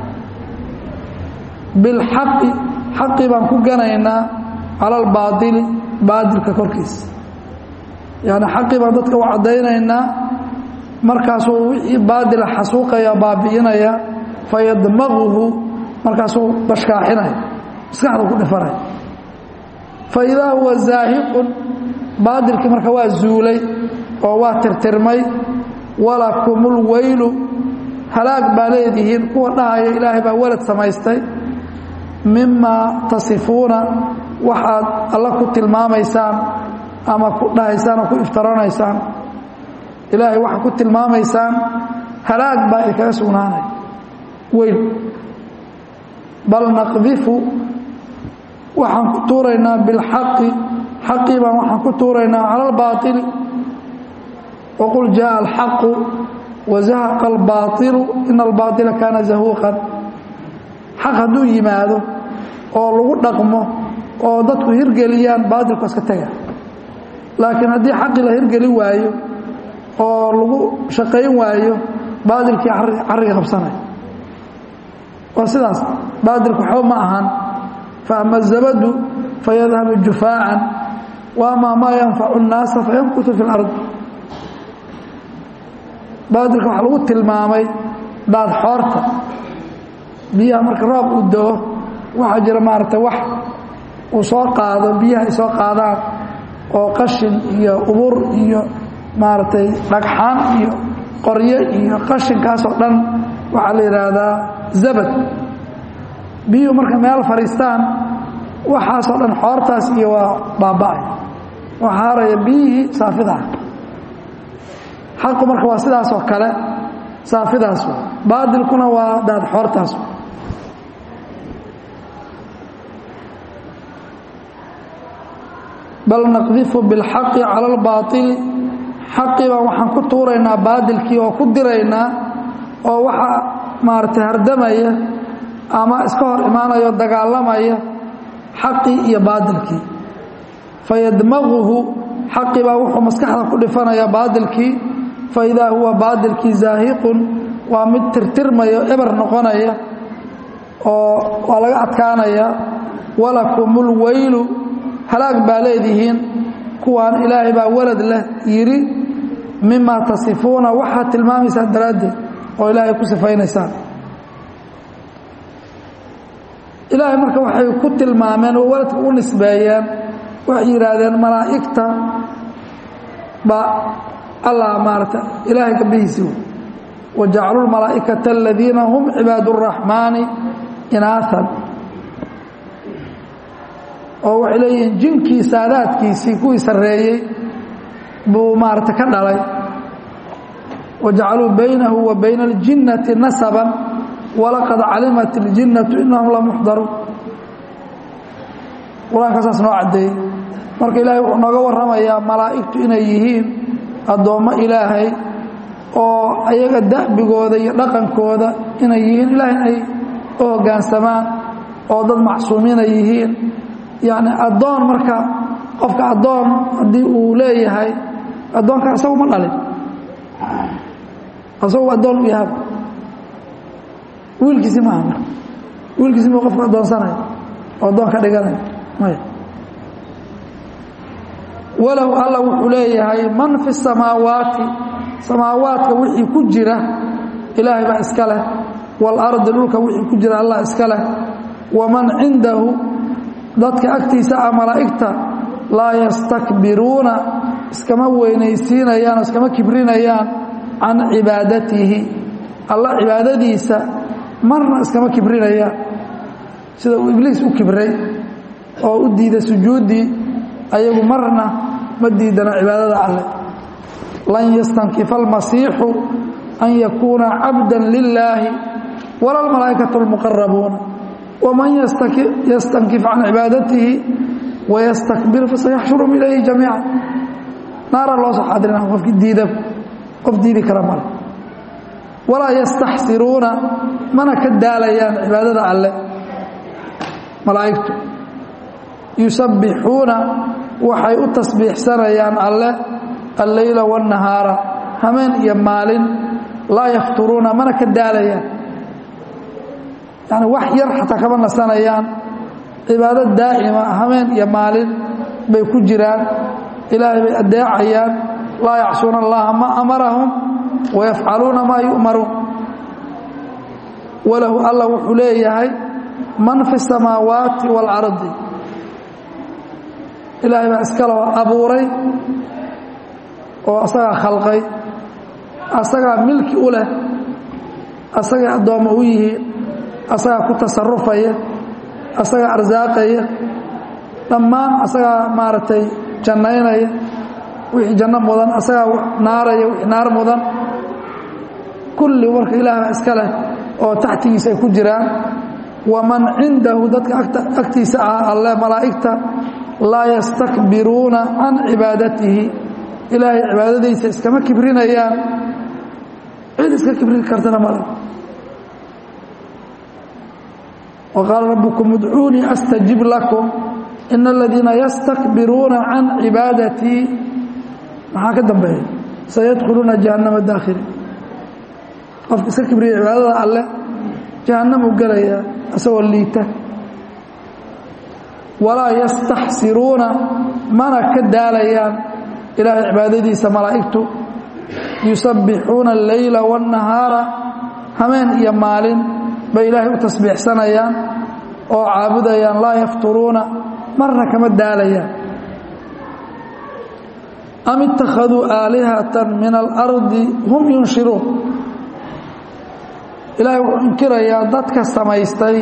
bilxaqi xaqii baan ku ganaynaa cala albaaili baadilka korkiisa yani xaqii baan dadka u caddaynaynaa markaasuu wixii baadila xasuuqaya baabi'inaya fayadmaguhu markaasuu bashkaaxinaya maskaxda ku dhifanaya fa idaa huwa zaahiqun baadilkii marka waa zuulay oo waa tirtirmay walakumul weylu halaag baa leedihiin kuwa dhahaya ilaahay baa walad samaystay mimaa tasifuuna waxaad alla ku tilmaamaysaan ama ku dhahaysaan oo ku iftaranaysaan ilaahay waxaad ku tilmaamaysaan halaag baa idinkaga sugnaanay weyn bal naqdifu waxaan ku tuuraynaa bilxaqi xaqii baan waxaan ku tuuraynaa cala albaaili waqul jaءa alxaqu wazahaqa albaaطilu ina albaaطila kaana zahuuqan xaq hadduu yimaado oo lagu dhaqmo oo dadku hirgeliyaan baatilku iska tega laakiin haddii xaqii la hirgeli waayo oo lagu shaqayn waayo baatilkii carriga qabsanaya waa sidaas baatilku waxba ma ahan faama الzabadu fayadhabu jufaacan waama maa yanfacu الnaasa fayankutu fi اlard baatilka waxaa lagu tilmaamay daad xoorta biyaha marka roob uu dao waxaa jira maaragtay wax uu soo qaado biyaha ay soo qaadaan oo qashin iyo ubur iyo maaragtay dhagxaan iyo qoryo iyo qashinkaasoo dhan waxaa la yidhaahdaa zabad biyuhu marka meel fadhiistaan waxaasoo dhan xoortaas iyo waa baaba'ay waxaa haraya biyihii saafidaah xaqu marka waa sidaasoo kale saafidaas baadilkuna waa daad xoortaas bal naqdifu bilxaqi cala albaaili xaqii baan waxaan ku tuuraynaa baadilkii oo ku diraynaa oo waxaa maaragtay hardamaya ama iska hor imaanaya o dagaalamaya xaqii iyo baadilkii fayadmaguhu xaqii baa wuxuu maskaxda ku dhifanaya baadilkii faidaa huwa baadilkii zaahiqun waa mid tirtirmaya eber noqonaya oo waa laga adkaanaya walakumul weylu halaag baa leedihiin kuwaan ilaahay baa walad leh yidhi mimaa tasifuuna waxaad tilmaamaysaan daraaddeed oo ilaahay ku sifaynaysaan ilaahay marka waxay ku tilmaameen oo waladka u nisbeeyeen waxay yidhaahdeen malaa'igta ba allah maarata ilaahay gabdhihiisii wajacaluu lmalaa'ikata aladiina hum cibaad اraxmaani inaaan oo waxay leeyihiin jinkii saadaadkiisii kuwii sarreeyey buu maarata ka dhalay wajacaluu baynahu wa bayna aljinnati nasaban walaqad calimat iljinnatu inahum la muxdaruun qur-aanka saas noo caddeeyey marka ilaahay wuxuu nooga warramayaa malaa'igtu inay yihiin addoommo ilaahay oo ayaga da'bigooda iyo dhaqankooda inay yihiin ilaahay inay u hoggaansamaan oo dad macsuumiinay yihiin yacni addoon marka qofka addoon haddii uu leeyahay addoonka isagu ma dhalin isagu addoon u yahaba wiilkiisi maaha marka wiilkiisi muu qofka addoonsanaya oo addoon ka dhiganaya maya walow alla wuxuu leeyahay man fi samaawaati samaawaadka wixii ku jira ilaahay baa iska leh waalardi dhulka wixii ku jira allah iska leh waman cindahu dadka agtiisa ah malaa'igta laa yastakbiruuna iskama weynaysiinayaan oo iskama kibrinayaan can cibaadatihi alla cibaadadiisa marna iskama kibrinayaan sida uu ibliis u kibray oo u diiday sujuuddii ayagu marna ma diidana cibaadada alleh lan yastankifa almasiixu an yakuuna cabda lilaahi wala almalaa'ikatu almuqarabuuna waman yastankif can cibaadatihi wayastakbir fasayaxshurum ilayhi jamiica naara loo soo xadirina qofki diida qof diidi kara male walaa yastaxsiruuna mana ka daalayaan cibaadada alleh malaa'igtu yusabbixuuna waxay u tasbiixsanayaan alleh alleyla waannahaara hameen iyo maalin laa yafturuuna mana ka daalayaan yani wax yar xataa kama nasanayaan cibaado daa'ima hameen iyo maalin bay ku jiraan ilaahay bay adeecayaan laa yacsuuna allaha ma amarahum wayafcaluuna maa yu'maruun walahu alla wuxuu leeyahay man fi الsamaawaati wاlcardi ilaahay baa iskaloo abuuray oo asagaa khalqay asagaa milki u leh asagay addoommo u yihiin asagaa ku tasarufaya asagaa arsaaqaya dhammaan asagaa maaragtay jannaynaya wixii janno mudan asagaa naaraya wixii naar mudan kulli marka ilaahba iska leh oo taxtigiisa ay ku jiraan waman cindahu dadka agtiisa ah alle malaa'igta laa yastakbiruuna can cibaadatihi ilaahay cibaadadiisa iskama kibrinayaan cid iska kibrin kartana male وqاaل ربكم ادعوuنيi أsتجiب لكم إن الذيiنa يsتكبiruuna عaن عiباadتيi maxaa ka dambeeya سيدخلuuna جaهaنمa dاkhiلi qofka iska kibriya cibaadada alle جaهaنمu gelaya isagoo liita وalaa يsتaxsiruuna mana ka daalayaan ilaahay cibaadadiisa malaa'igtu يuسaبixuuna الليلa والنahاaرa hameen iyo maalin bay ilaahay u tasbiixsanayaan oo caabudayaan laa yafturuuna marna kama daalayaan am ittakhaduu aalihatan min alardi hum yunshiruun ilaahay wuxuu inkirayaa dadka samaystay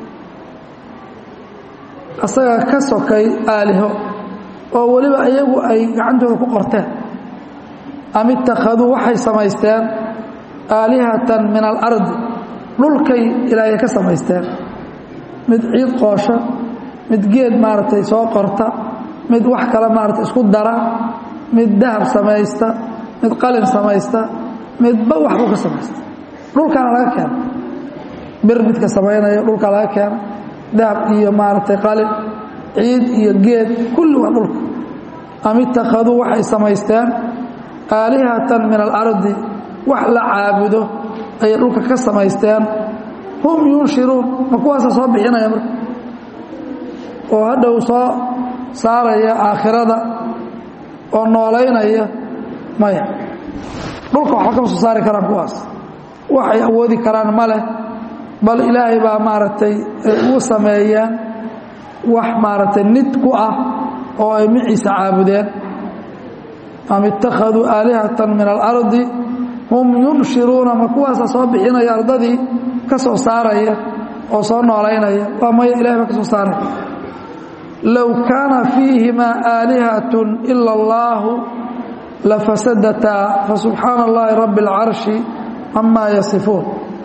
asaga ka sokay aaliho oo weliba iyagu ay gacantooda ku qorteen am ittakhaduu waxay samaysteen aalihatan min alardi dhulkay ilaahay ka samaysteen mid ciid qoosha mid geed maaragtay soo qorta mid wax kale maaragtay isku dara mid dahab samaysta mid qalin samaysta midba waxbuu ka samaysta dhulkaana laga keena bir midka samaynaya dhulkaa laga keena dahab iyo maaragtay qalin ciid iyo geed kulli waa dhulka am ittakhaduu waxay samaysteen aalihatan min alardi wax la caabudo ayay dhulka ka samaysteen hum yunshiruun ma kuwaasa soo bixinaya marka oo hadhow soo saaraya aakhirada oo noolaynaya maya dhulka waxba kama soo saari karaan kuwaas waxay awoodi karaan ma leh bal ilaahay baa maaragtay uu sameeyeen wax maaragtay nid ku ah oo ay miciisa caabudeen am ittakhaduu aalihatan min alardi hum yunshiruuna ma kuwaasa soo bixinaya ardadii ka soo saaraya oo soo noolaynaya waa maya ilahay baa ka soo saaraya low kaana fiihimaa aalihatun ila allaahu lafasadataa fasubxaana allahi rabbi اlcarshi camaa yasifuun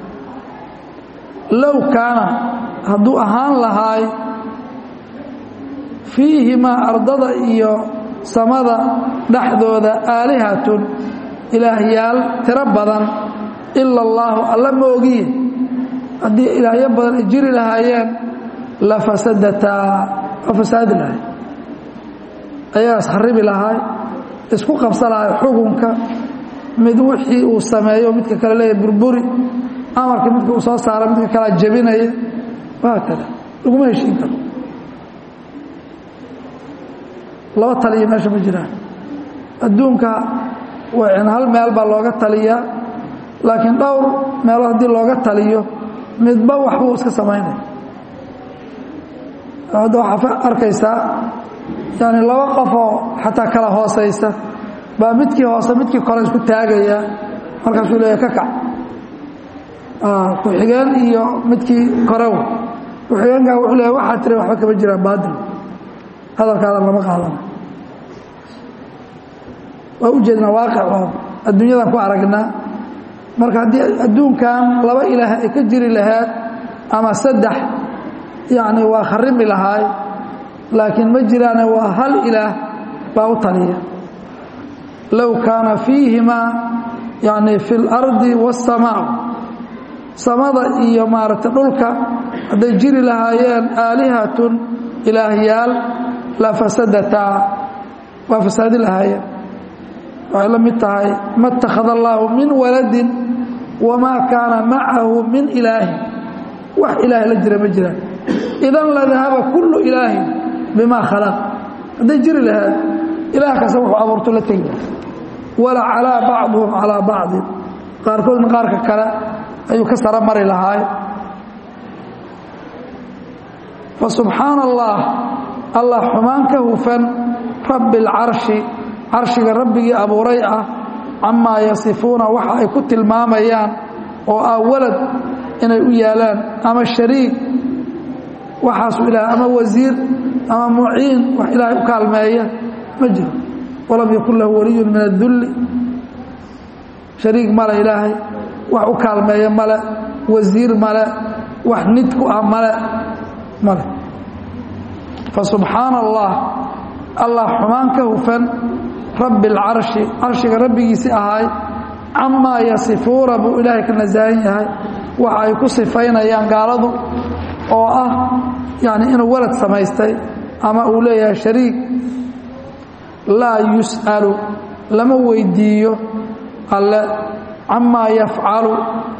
low kaana hadduu ahaan lahaay fiihimaa ardada iyo samada dhexdooda aalihatun ilaahyaal tiro badan ila allaahu alla moogiye haddii ilaahyo badan ay jiri lahaayeen la fasadataa waa fasaadi lahay ayagaas kharibi lahaay isku qabsa lahay xukunka mid wixii uu sameeyo midka kale leeya burburi amarka midka uu soo saara midka kalea jebinaya waa kada laguma heshiin karo laba taliya meesha ma jiraan adduunka hal meel baa looga taliyaa laakiin dhowr meelood haddii looga taliyo midba waxbuu iska samaynaya hadda waxaa arkaysaa yani laba qofoo xataa kala hoosaysa baa midkii hoose midkii kore isku taagaya markaasuu leeya ka kac ku-xigeen iyo midkii korew ku-xigeenkaa wuxuu leeya waxaa tiri waxba kama jiraan baadil hadalkaadan lama qaadana waa u jeednaa waaqic oo adduunyadan ku aragnaa marka haddii adduunkan laba ilaah ay ka jiri lahayd ama saddex yacni waa kharimi lahaay laakiin ma jiraane waa hal ilaah baa u taliya low kaana fiihimaa yani fi اlardi waاsamaa samada iyo maaragtay dhulka hadday jiri lahaayeen aalihatun ilaahyaal la fasadataa waa fasaadi lahaayeen waxay la mid tahay ma اtakhada allaahu min waladin wamaa kaana macahu min ilaahin wax ilaahay la jira ma jiraan idan ladahaba kullu ilaahin bimaa khalaq hadday jiri lahayd ilaah kasta wuxuu abuurto la tegi wala calaa bacduhum calaa bacdin qaarkoodna qaarka kale ayuu ka sara mari lahaay fa subxaana allah allah xumaan ka hufan rabbi alcarshi carshiga rabbigii abuuray ah camaa yasifuuna waxa ay ku tilmaamayaan oo ah walad inay u yaalaan ama shariik waxaasu ilaah ama wasiir ama muciin wax ilaahay u kaalmeeya ma jiro walam yakun lahu waliyun min adulli shariik male ilaahay wax u kaalmeeya male wasiir male wax nid ku ah male male fasubxaana allah allah xumaan ka hufan rabbi alcarshi carshiga rabbigiisii ahaay camaa yasifuuna buu ilaahay ka nasahan yahay waxa ay ku sifaynayaan gaaladu oo ah yani inuu walad samaystay ama uu leeyahay shariik laa yus'alu lama weydiiyo alle camaa yafcalu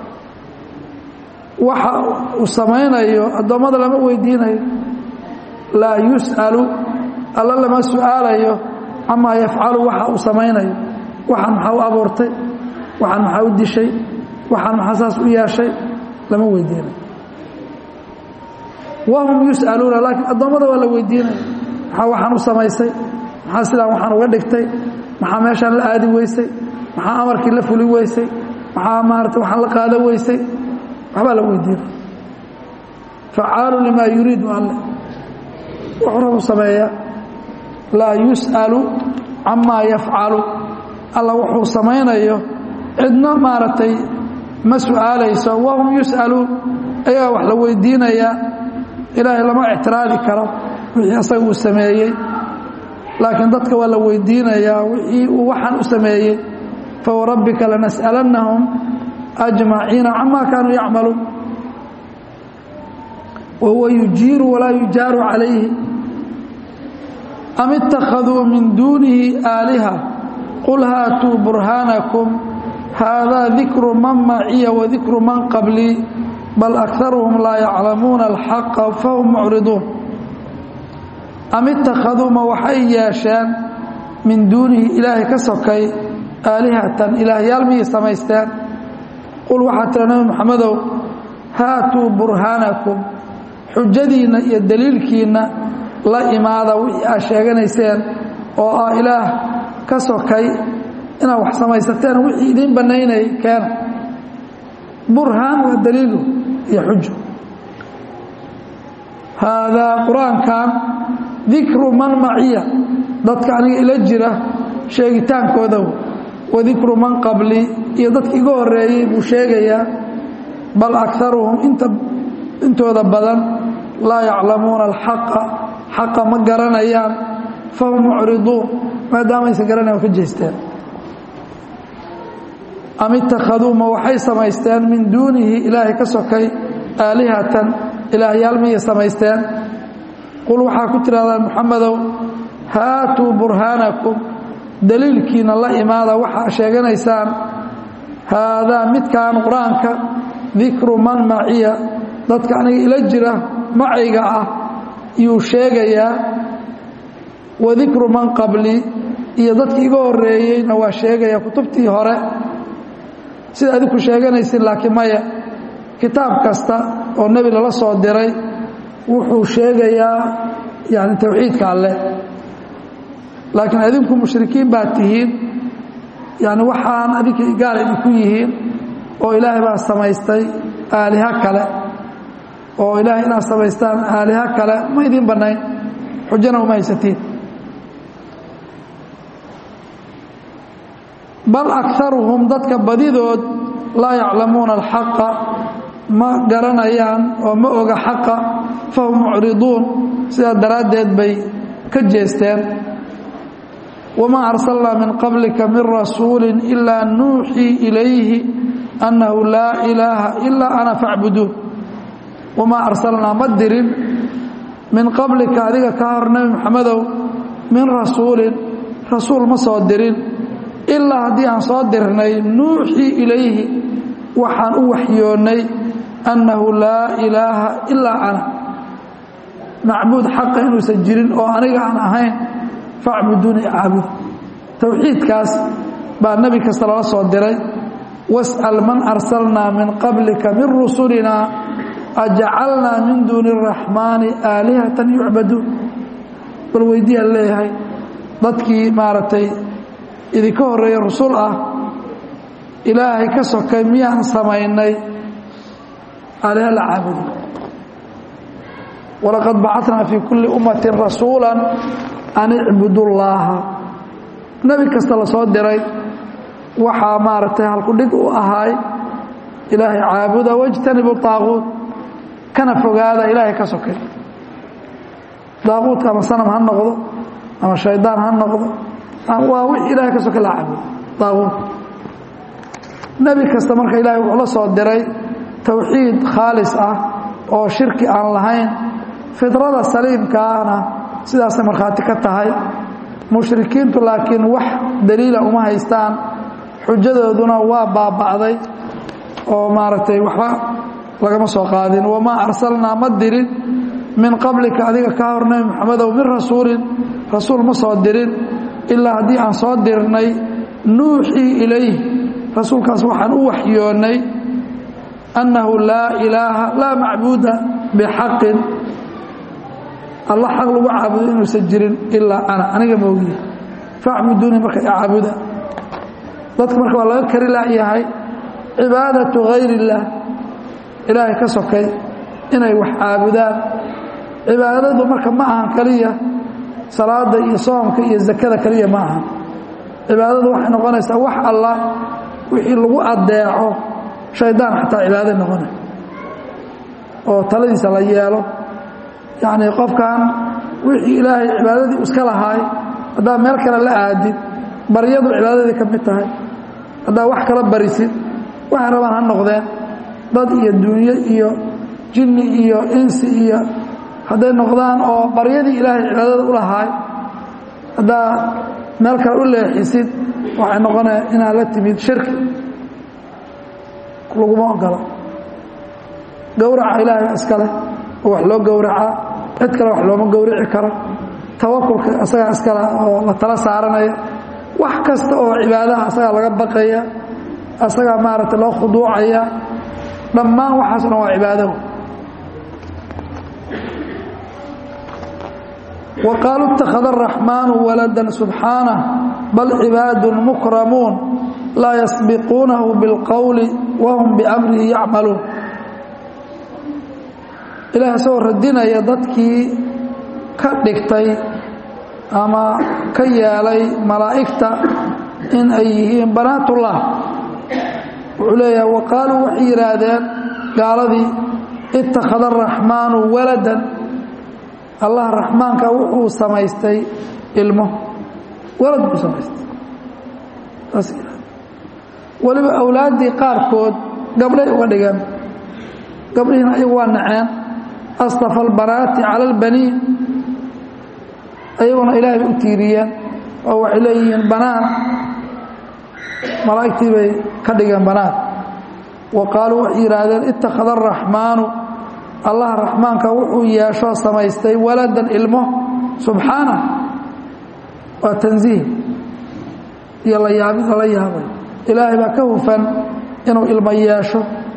waxa uu samaynayo addoommada lama weydiinayo laa yus'alu alla lama su'aalayo camaa yafcalu waxa uu samaynayo waxaan maxaa u abuurtay waxaan maxaa u dishay waxaan maxaa saas u yeeshay lama weydiinayo wahum yus'aluuna laakiin addoommada waa la weydiinaya maxaa waxaan u samaysay maxaa sidaan waxaan uga dhigtay maxaa meeshaan la aadi weysay maxaa amarkii la fuli weysay maxaa maarata waxaan la qaada weysay waxbaa la weydiinaya facaalu limaa yuriidu alle wuxuu rabu sameeyaa laa yus'alu camaa yafcalu alla wuxuu samaynayo cidna maaragtay ma su'aalayso wahum yus'aluun ayagaa wax la weydiinayaa ilaahay lama ictiraadi karo wixii asaga uu sameeyey laakiin dadka waa la weydiinayaa wixii uu waxaan u sameeyey fawarabbika lanas'alannahum ajmaciina camaa kaanuu yacmaluun wahuwa yujiiru walaa yujaaru calayhi am ittakhaduu min duunihi aaliha qul haatuu burhaanakum haadaa dikru man maciya wadikru man qablii bal akaruhum laa yaclamuuna alxaqa fahum mucriduun am ittakhaduu ma waxay yeesheen min duunihi ilaahay ka sokay aalihatan ilaahyaal miyay samaysteen qul waxaa tira nabi moxamedow haatuu burhaanakum xujadiinna iyo daliilkiinna la imaada wixii aad sheeganayseen oo ah ilaah ka sokay inaad wax samaysateen wixii idiin bannaynayay keena burhaan waa daliilu iyo xujo haadaa qur-aankan dikru man maciya dadka aniga ila jira sheegitaankooda wa dikru man qabli iyo dadka iga horeeyey buu sheegayaa bal akaruhum intooda badan laa yaclamuuna alxaqa xaqa ma garanayaan fahum mucriduun maadaama aysan garanayan waa ka jeesteen am ittakhaduu ma waxay samaysteen min duunihi ilaahay ka sokay aalihatan ilaahyaal miyay samaysteen qul waxaa ku tidhahdaa muxamedow haatuu burhaanakum daliilkiina la imaada waxaa sheeganaysaan haadaa midkaan qur-aanka dikru man maciya dadka aniga ila jira macayga ah yuu sheegayaa wa dikru man qabli iyo dadkii iga horeeyeyna waa sheegaya kutubtii hore sida adinku sheeganaysin laakiin maya kitaab kasta oo nebi lala soo diray wuxuu sheegayaa yani towxiidka alleh laakiin adinku mushrikiin baad tihiin yani waxaan adinka gaal idinku yihiin oo ilaahay baa samaystay aaliha kale oo ilaahay inaad samaystaan aaliha kale ma idiin bannayn xujana uma haysatiin bal akaruhum dadka badidood laa yaclamuuna alxaqa ma garanayaan oo ma oga xaqa fahum mucriduun sidaa daraaddeed bay ka jeesteen wamaa arsalnaa min qablika min rasuuli ilaa nuuxii ilayhi annahu laa ilaaha ilaa ana facbuduun wamaa arsalnaa ma dirin min qablika adiga ka hor nebi moxamedow min rasuulin rasuul ma soo dirin ilaa haddii aan soo dirnay nuuxii ilayhi waxaan u waxyoonnay annahu laa ilaaha ilaa ana macbuud xaqa inuusan jirin oo aniga aan ahayn facbuduuni caabud towxiidkaas baa nebi kasta lala soo diray was'al man arsalnaa min qablika min rusulinaa ajacalnaa min duuni araxmaani aalihatan yucbaduun bal weydiiyaa leeyahay dadkii maaragtay idinka horreeya rusul ah ilaahay ka sokay miyaan samaynay aliha la caabudo walaqad bacatnaa fii kulli ummatin rasuula an icbudu llaaha nebi kasta la soo diray waxaa maaragtay halkudhig u ahaay ilaahay caabuda wajtanibu daaquud kana fogaada ilaahay ka sokay daaquudka ama sanam ha noqdo ama shaydaan ha noqdo waa wix ilahay ka soka la caabudo daaquud nebi kasta marka ilahay wuxuu la soo diray towxiid khaalis ah oo shirki aan lahayn fidrada saliimkaana sidaasay markhaati ka tahay mushrikiintu laakiin wax daliila uma haystaan xujadooduna waa baaba'day oo maaragtay waxba lagama soo qaadin wamaa arsalnaa ma dirin min qablika adiga ka hor nebi moxamedow min rasuulin rasuul ma soo dirin ilaa haddii aan soo dirnay nuuxii ilayh rasuulkaas waxaan u waxyoonnay annahu laa ilaaha laa macbuuda bixaqin alla xaq lagu caabudo inuusan jirin ilaa ana aniga moogiya facbuduunii marka icaabuda dadka marka waa laga kari laayahay cibaadatu hayr illaah ilaahay ka sokay inay wax caabudaan cibaadadu marka ma ahan keliya salaada iyo soomka iyo zakada keliya ma ahan cibaadadu waxay noqonaysaa wax alla wixii lagu adeeco shaydaan xataa cibaada noqonay oo taladiisa la yeelo yacni qofkan wixii ilaahay cibaadadii iska lahaay haddaa meel kale la aadid baryadu cibaadadii ka mid tahay haddaa wax kala barisid waxay rabaan ha noqdeen dad iyo dunyo iyo jinni iyo insi iyo hadday noqdaan oo baryadii ilaahay cibaadada u lahaay haddaa meel kale u leexisid waxay noqonaya inaad la timid shirki laguma ogola gowraca ilaahay iskale oo wax loo gowracaa cid kale wax looma gowrici karo tawakulka asagaa iskale oo la tala saaranaya wax kasta oo cibaadaha asagaa laga baqaya asagaa maaragtay loo khuduucaya dhammaan waxaaso dhan waa cibaado wa qaaluu اtakhada الraxmaanu walada subxaanah bal cibaadu mukramuun laa yasbiquunahu biاlqowli wahum biamrihi yacmaluun ilaah isagoo radinaya dadkii ka dhigtay ama ka yeelay malaa'igta in ay yihiin banaatullah wuxuu leeyahay wa qaaluu waxay yidhaahdeen gaaladii ittakhada araxmaanu waladan allah raxmaanka wuxuu samaystay ilmo walad buu samaystay saas weliba awlaaddii qaarkood gabdhay uga dhigeen gabdhihiina ayagu waa naceen astafa albanaati cala albaniin ayaguna ilaahay bay u tiiriyeen oo waxay leeyihiin banaan malaa'igtii bay ka dhigeen banaan wa qaaluu waxay yidhaahdeen ittakhada araxmaanu allah raxmaanka wuxuu yeeshoo samaystay waladan ilmo subxaana waa tansiih iyo la yaabid lala yaabay ilaahay baa ka hufan inuu ilmo yeesho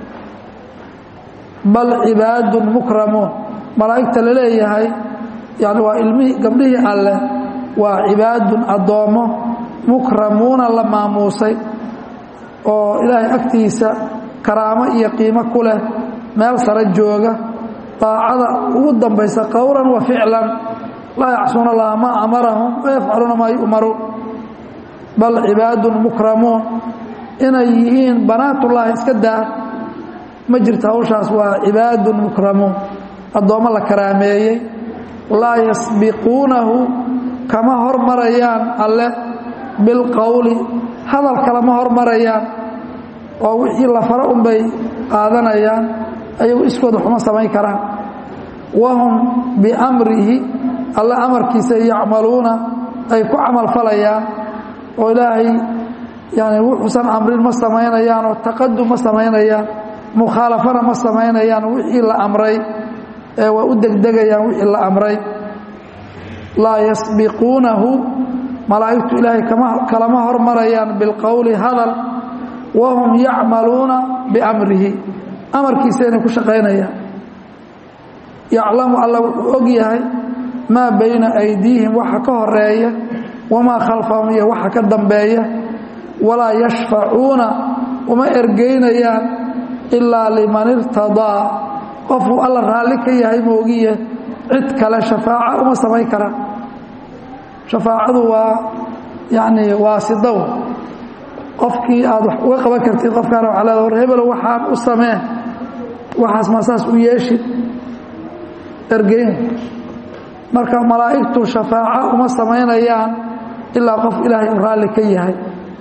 bal cibaadun mukramuun malaa'igta la leeyahay yani waa ilmihii gabdhihii alleh waa cibaadun addoommo mukramuuna la maamuusay oo ilaahay agtiisa karaamo iyo qiimo ku leh meel sare jooga daacada ugu dambaysa qowlan wa ficlan laa yacsuuna allaha maa amarahum wayafcaluuna maa yu'maruun bal cibaadun mukramuun inay yihiin banaatullahi iska daa ma jirto hawshaas waa cibaadun mukramuun addoommo la karaameeyey laa yasbiquunahu kama hormarayaan alle bilqowli hadal kalama hormarayaan oo wixii la faro unbay qaadanayaan ayagu iskooda waxuma samayn karaan wahum biamrihi alle amarkiisa yacmaluuna ay ku camalfalayaan oo ilaahay yani wuxuusan amrin ma samaynayaan oo taqadum ma samaynayaan mukhaalafana ma samaynayaan wixii la amray ee waa u degdegayaan wixii la amray laa yasbiquunahu malaa'igtu ilaahay kalama hormarayaan bilqowli hadal wahum yacmaluuna biamrihi amarkiisa inay ku shaqaynayaan yaclamu alla wuxuu og yahay maa bayna aydiihim waxa ka horeeya wamaa khalfahum iyo waxa ka dambeeya walaa yashfacuuna uma ergeynayaan ilaa liman irtadaa qofuu alla raalli ka yahay moogiye cid kale shafaaca uma samayn kara shafaacadu waa yacni waasidow qofkii aad wax uga qaban kartid qofkaana waxaa leeda war hebelo waxaan u samee waxaas ma saas u yeeshid ergeyn marka malaa'igtu shafaaco uma samaynayaan ilaa qof ilaahay uu raalli ka yahay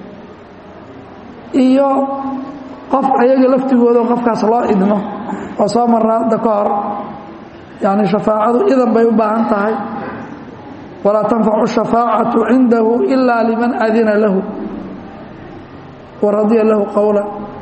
iyo qof ayaga laftigooda qofkaas loo idmo oo soo marra hadda ka hor yani shafaacadu idan bay u baahan tahay walaa tanfacu shafaacatu cindahu ila liman adina lahu wa radiya lahu qowla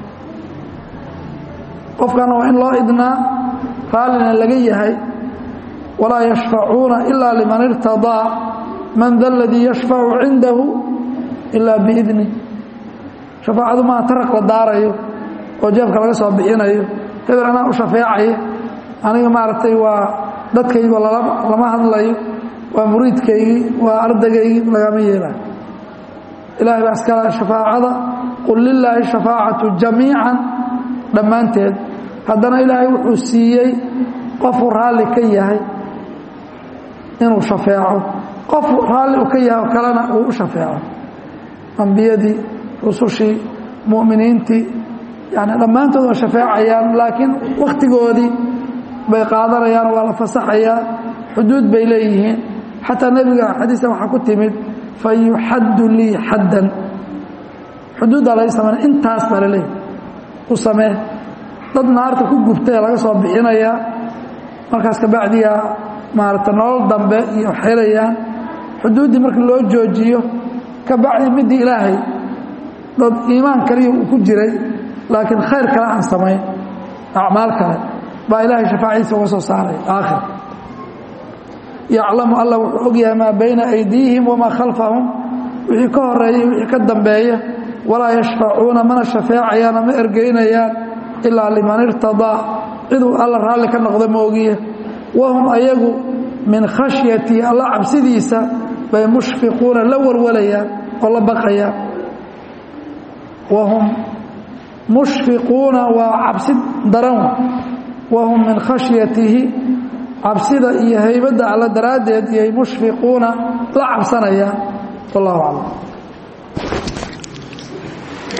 qofkana waa in loo idnaa raallina laga yahay walaa yashfacuuna ila liman irtadaa man da ladii yashfacu cindahu ila biidni shafaacadu maa taraq la daarayo oo jeebka laga soo bixinayo hebel anaa u shafeecaya aniga maaragtay waa dadkaygo lama hadlayo waa muriidkaygii waa ardagaygii lagama yeelayo ilahay baa iskala shafaacada qul lilaahi shafaacatu jamiican dhammaanteed haddana ilaahay wuxuu siiyey qofuu raalli ka yahay inuu shafeeco qof raalli u ka yahay oo kalena uu u shafeeco ambiyadii rusushii mu'miniintii yani dhammaantood waa shafeecayaan laakiin wakhtigoodii bay qaadanayaan waa la fasaxayaa xuduud bay leeyihiin xataa nebiga xadiista waxaa ku timid fa yuxaddu lii xaddan xuduuddaa laga samayna intaas baa laleeyahy u samee dad naarta ku gubtay laga soo bixinayaa markaas kabacdiyaa maaragta nolol dambe iyo xelayaan xuduuddii markii loo joojiyo kabacdi midii ilaahay dad iimaan kaliya uu ku jiray laakiin khayr kale aan samayn acmaal kale baa ilaahay shafaaciisa uga soo saaray aakhir yaclamu alla wuxuu ogyahay maa bayna aydiihim wamaa khalfahum wixii ka horeeyay wixii ka dambeeya walaa yashfacuuna mana shafeecayaana ma ergeynayaan ilaa liman irtadaa ciduu alla raalli ka noqda moogiye wahum ayagu min khashyatii alla cabsidiisa bay mushfiquuna la walwalayaan oo la baqayaan wahum mushfiquuna waa cabsi daran wahum min khashyatihi cabsida iyo haybadda alla daraaddeed iyay mushfiquuna la cabsanayaan wallahu aclam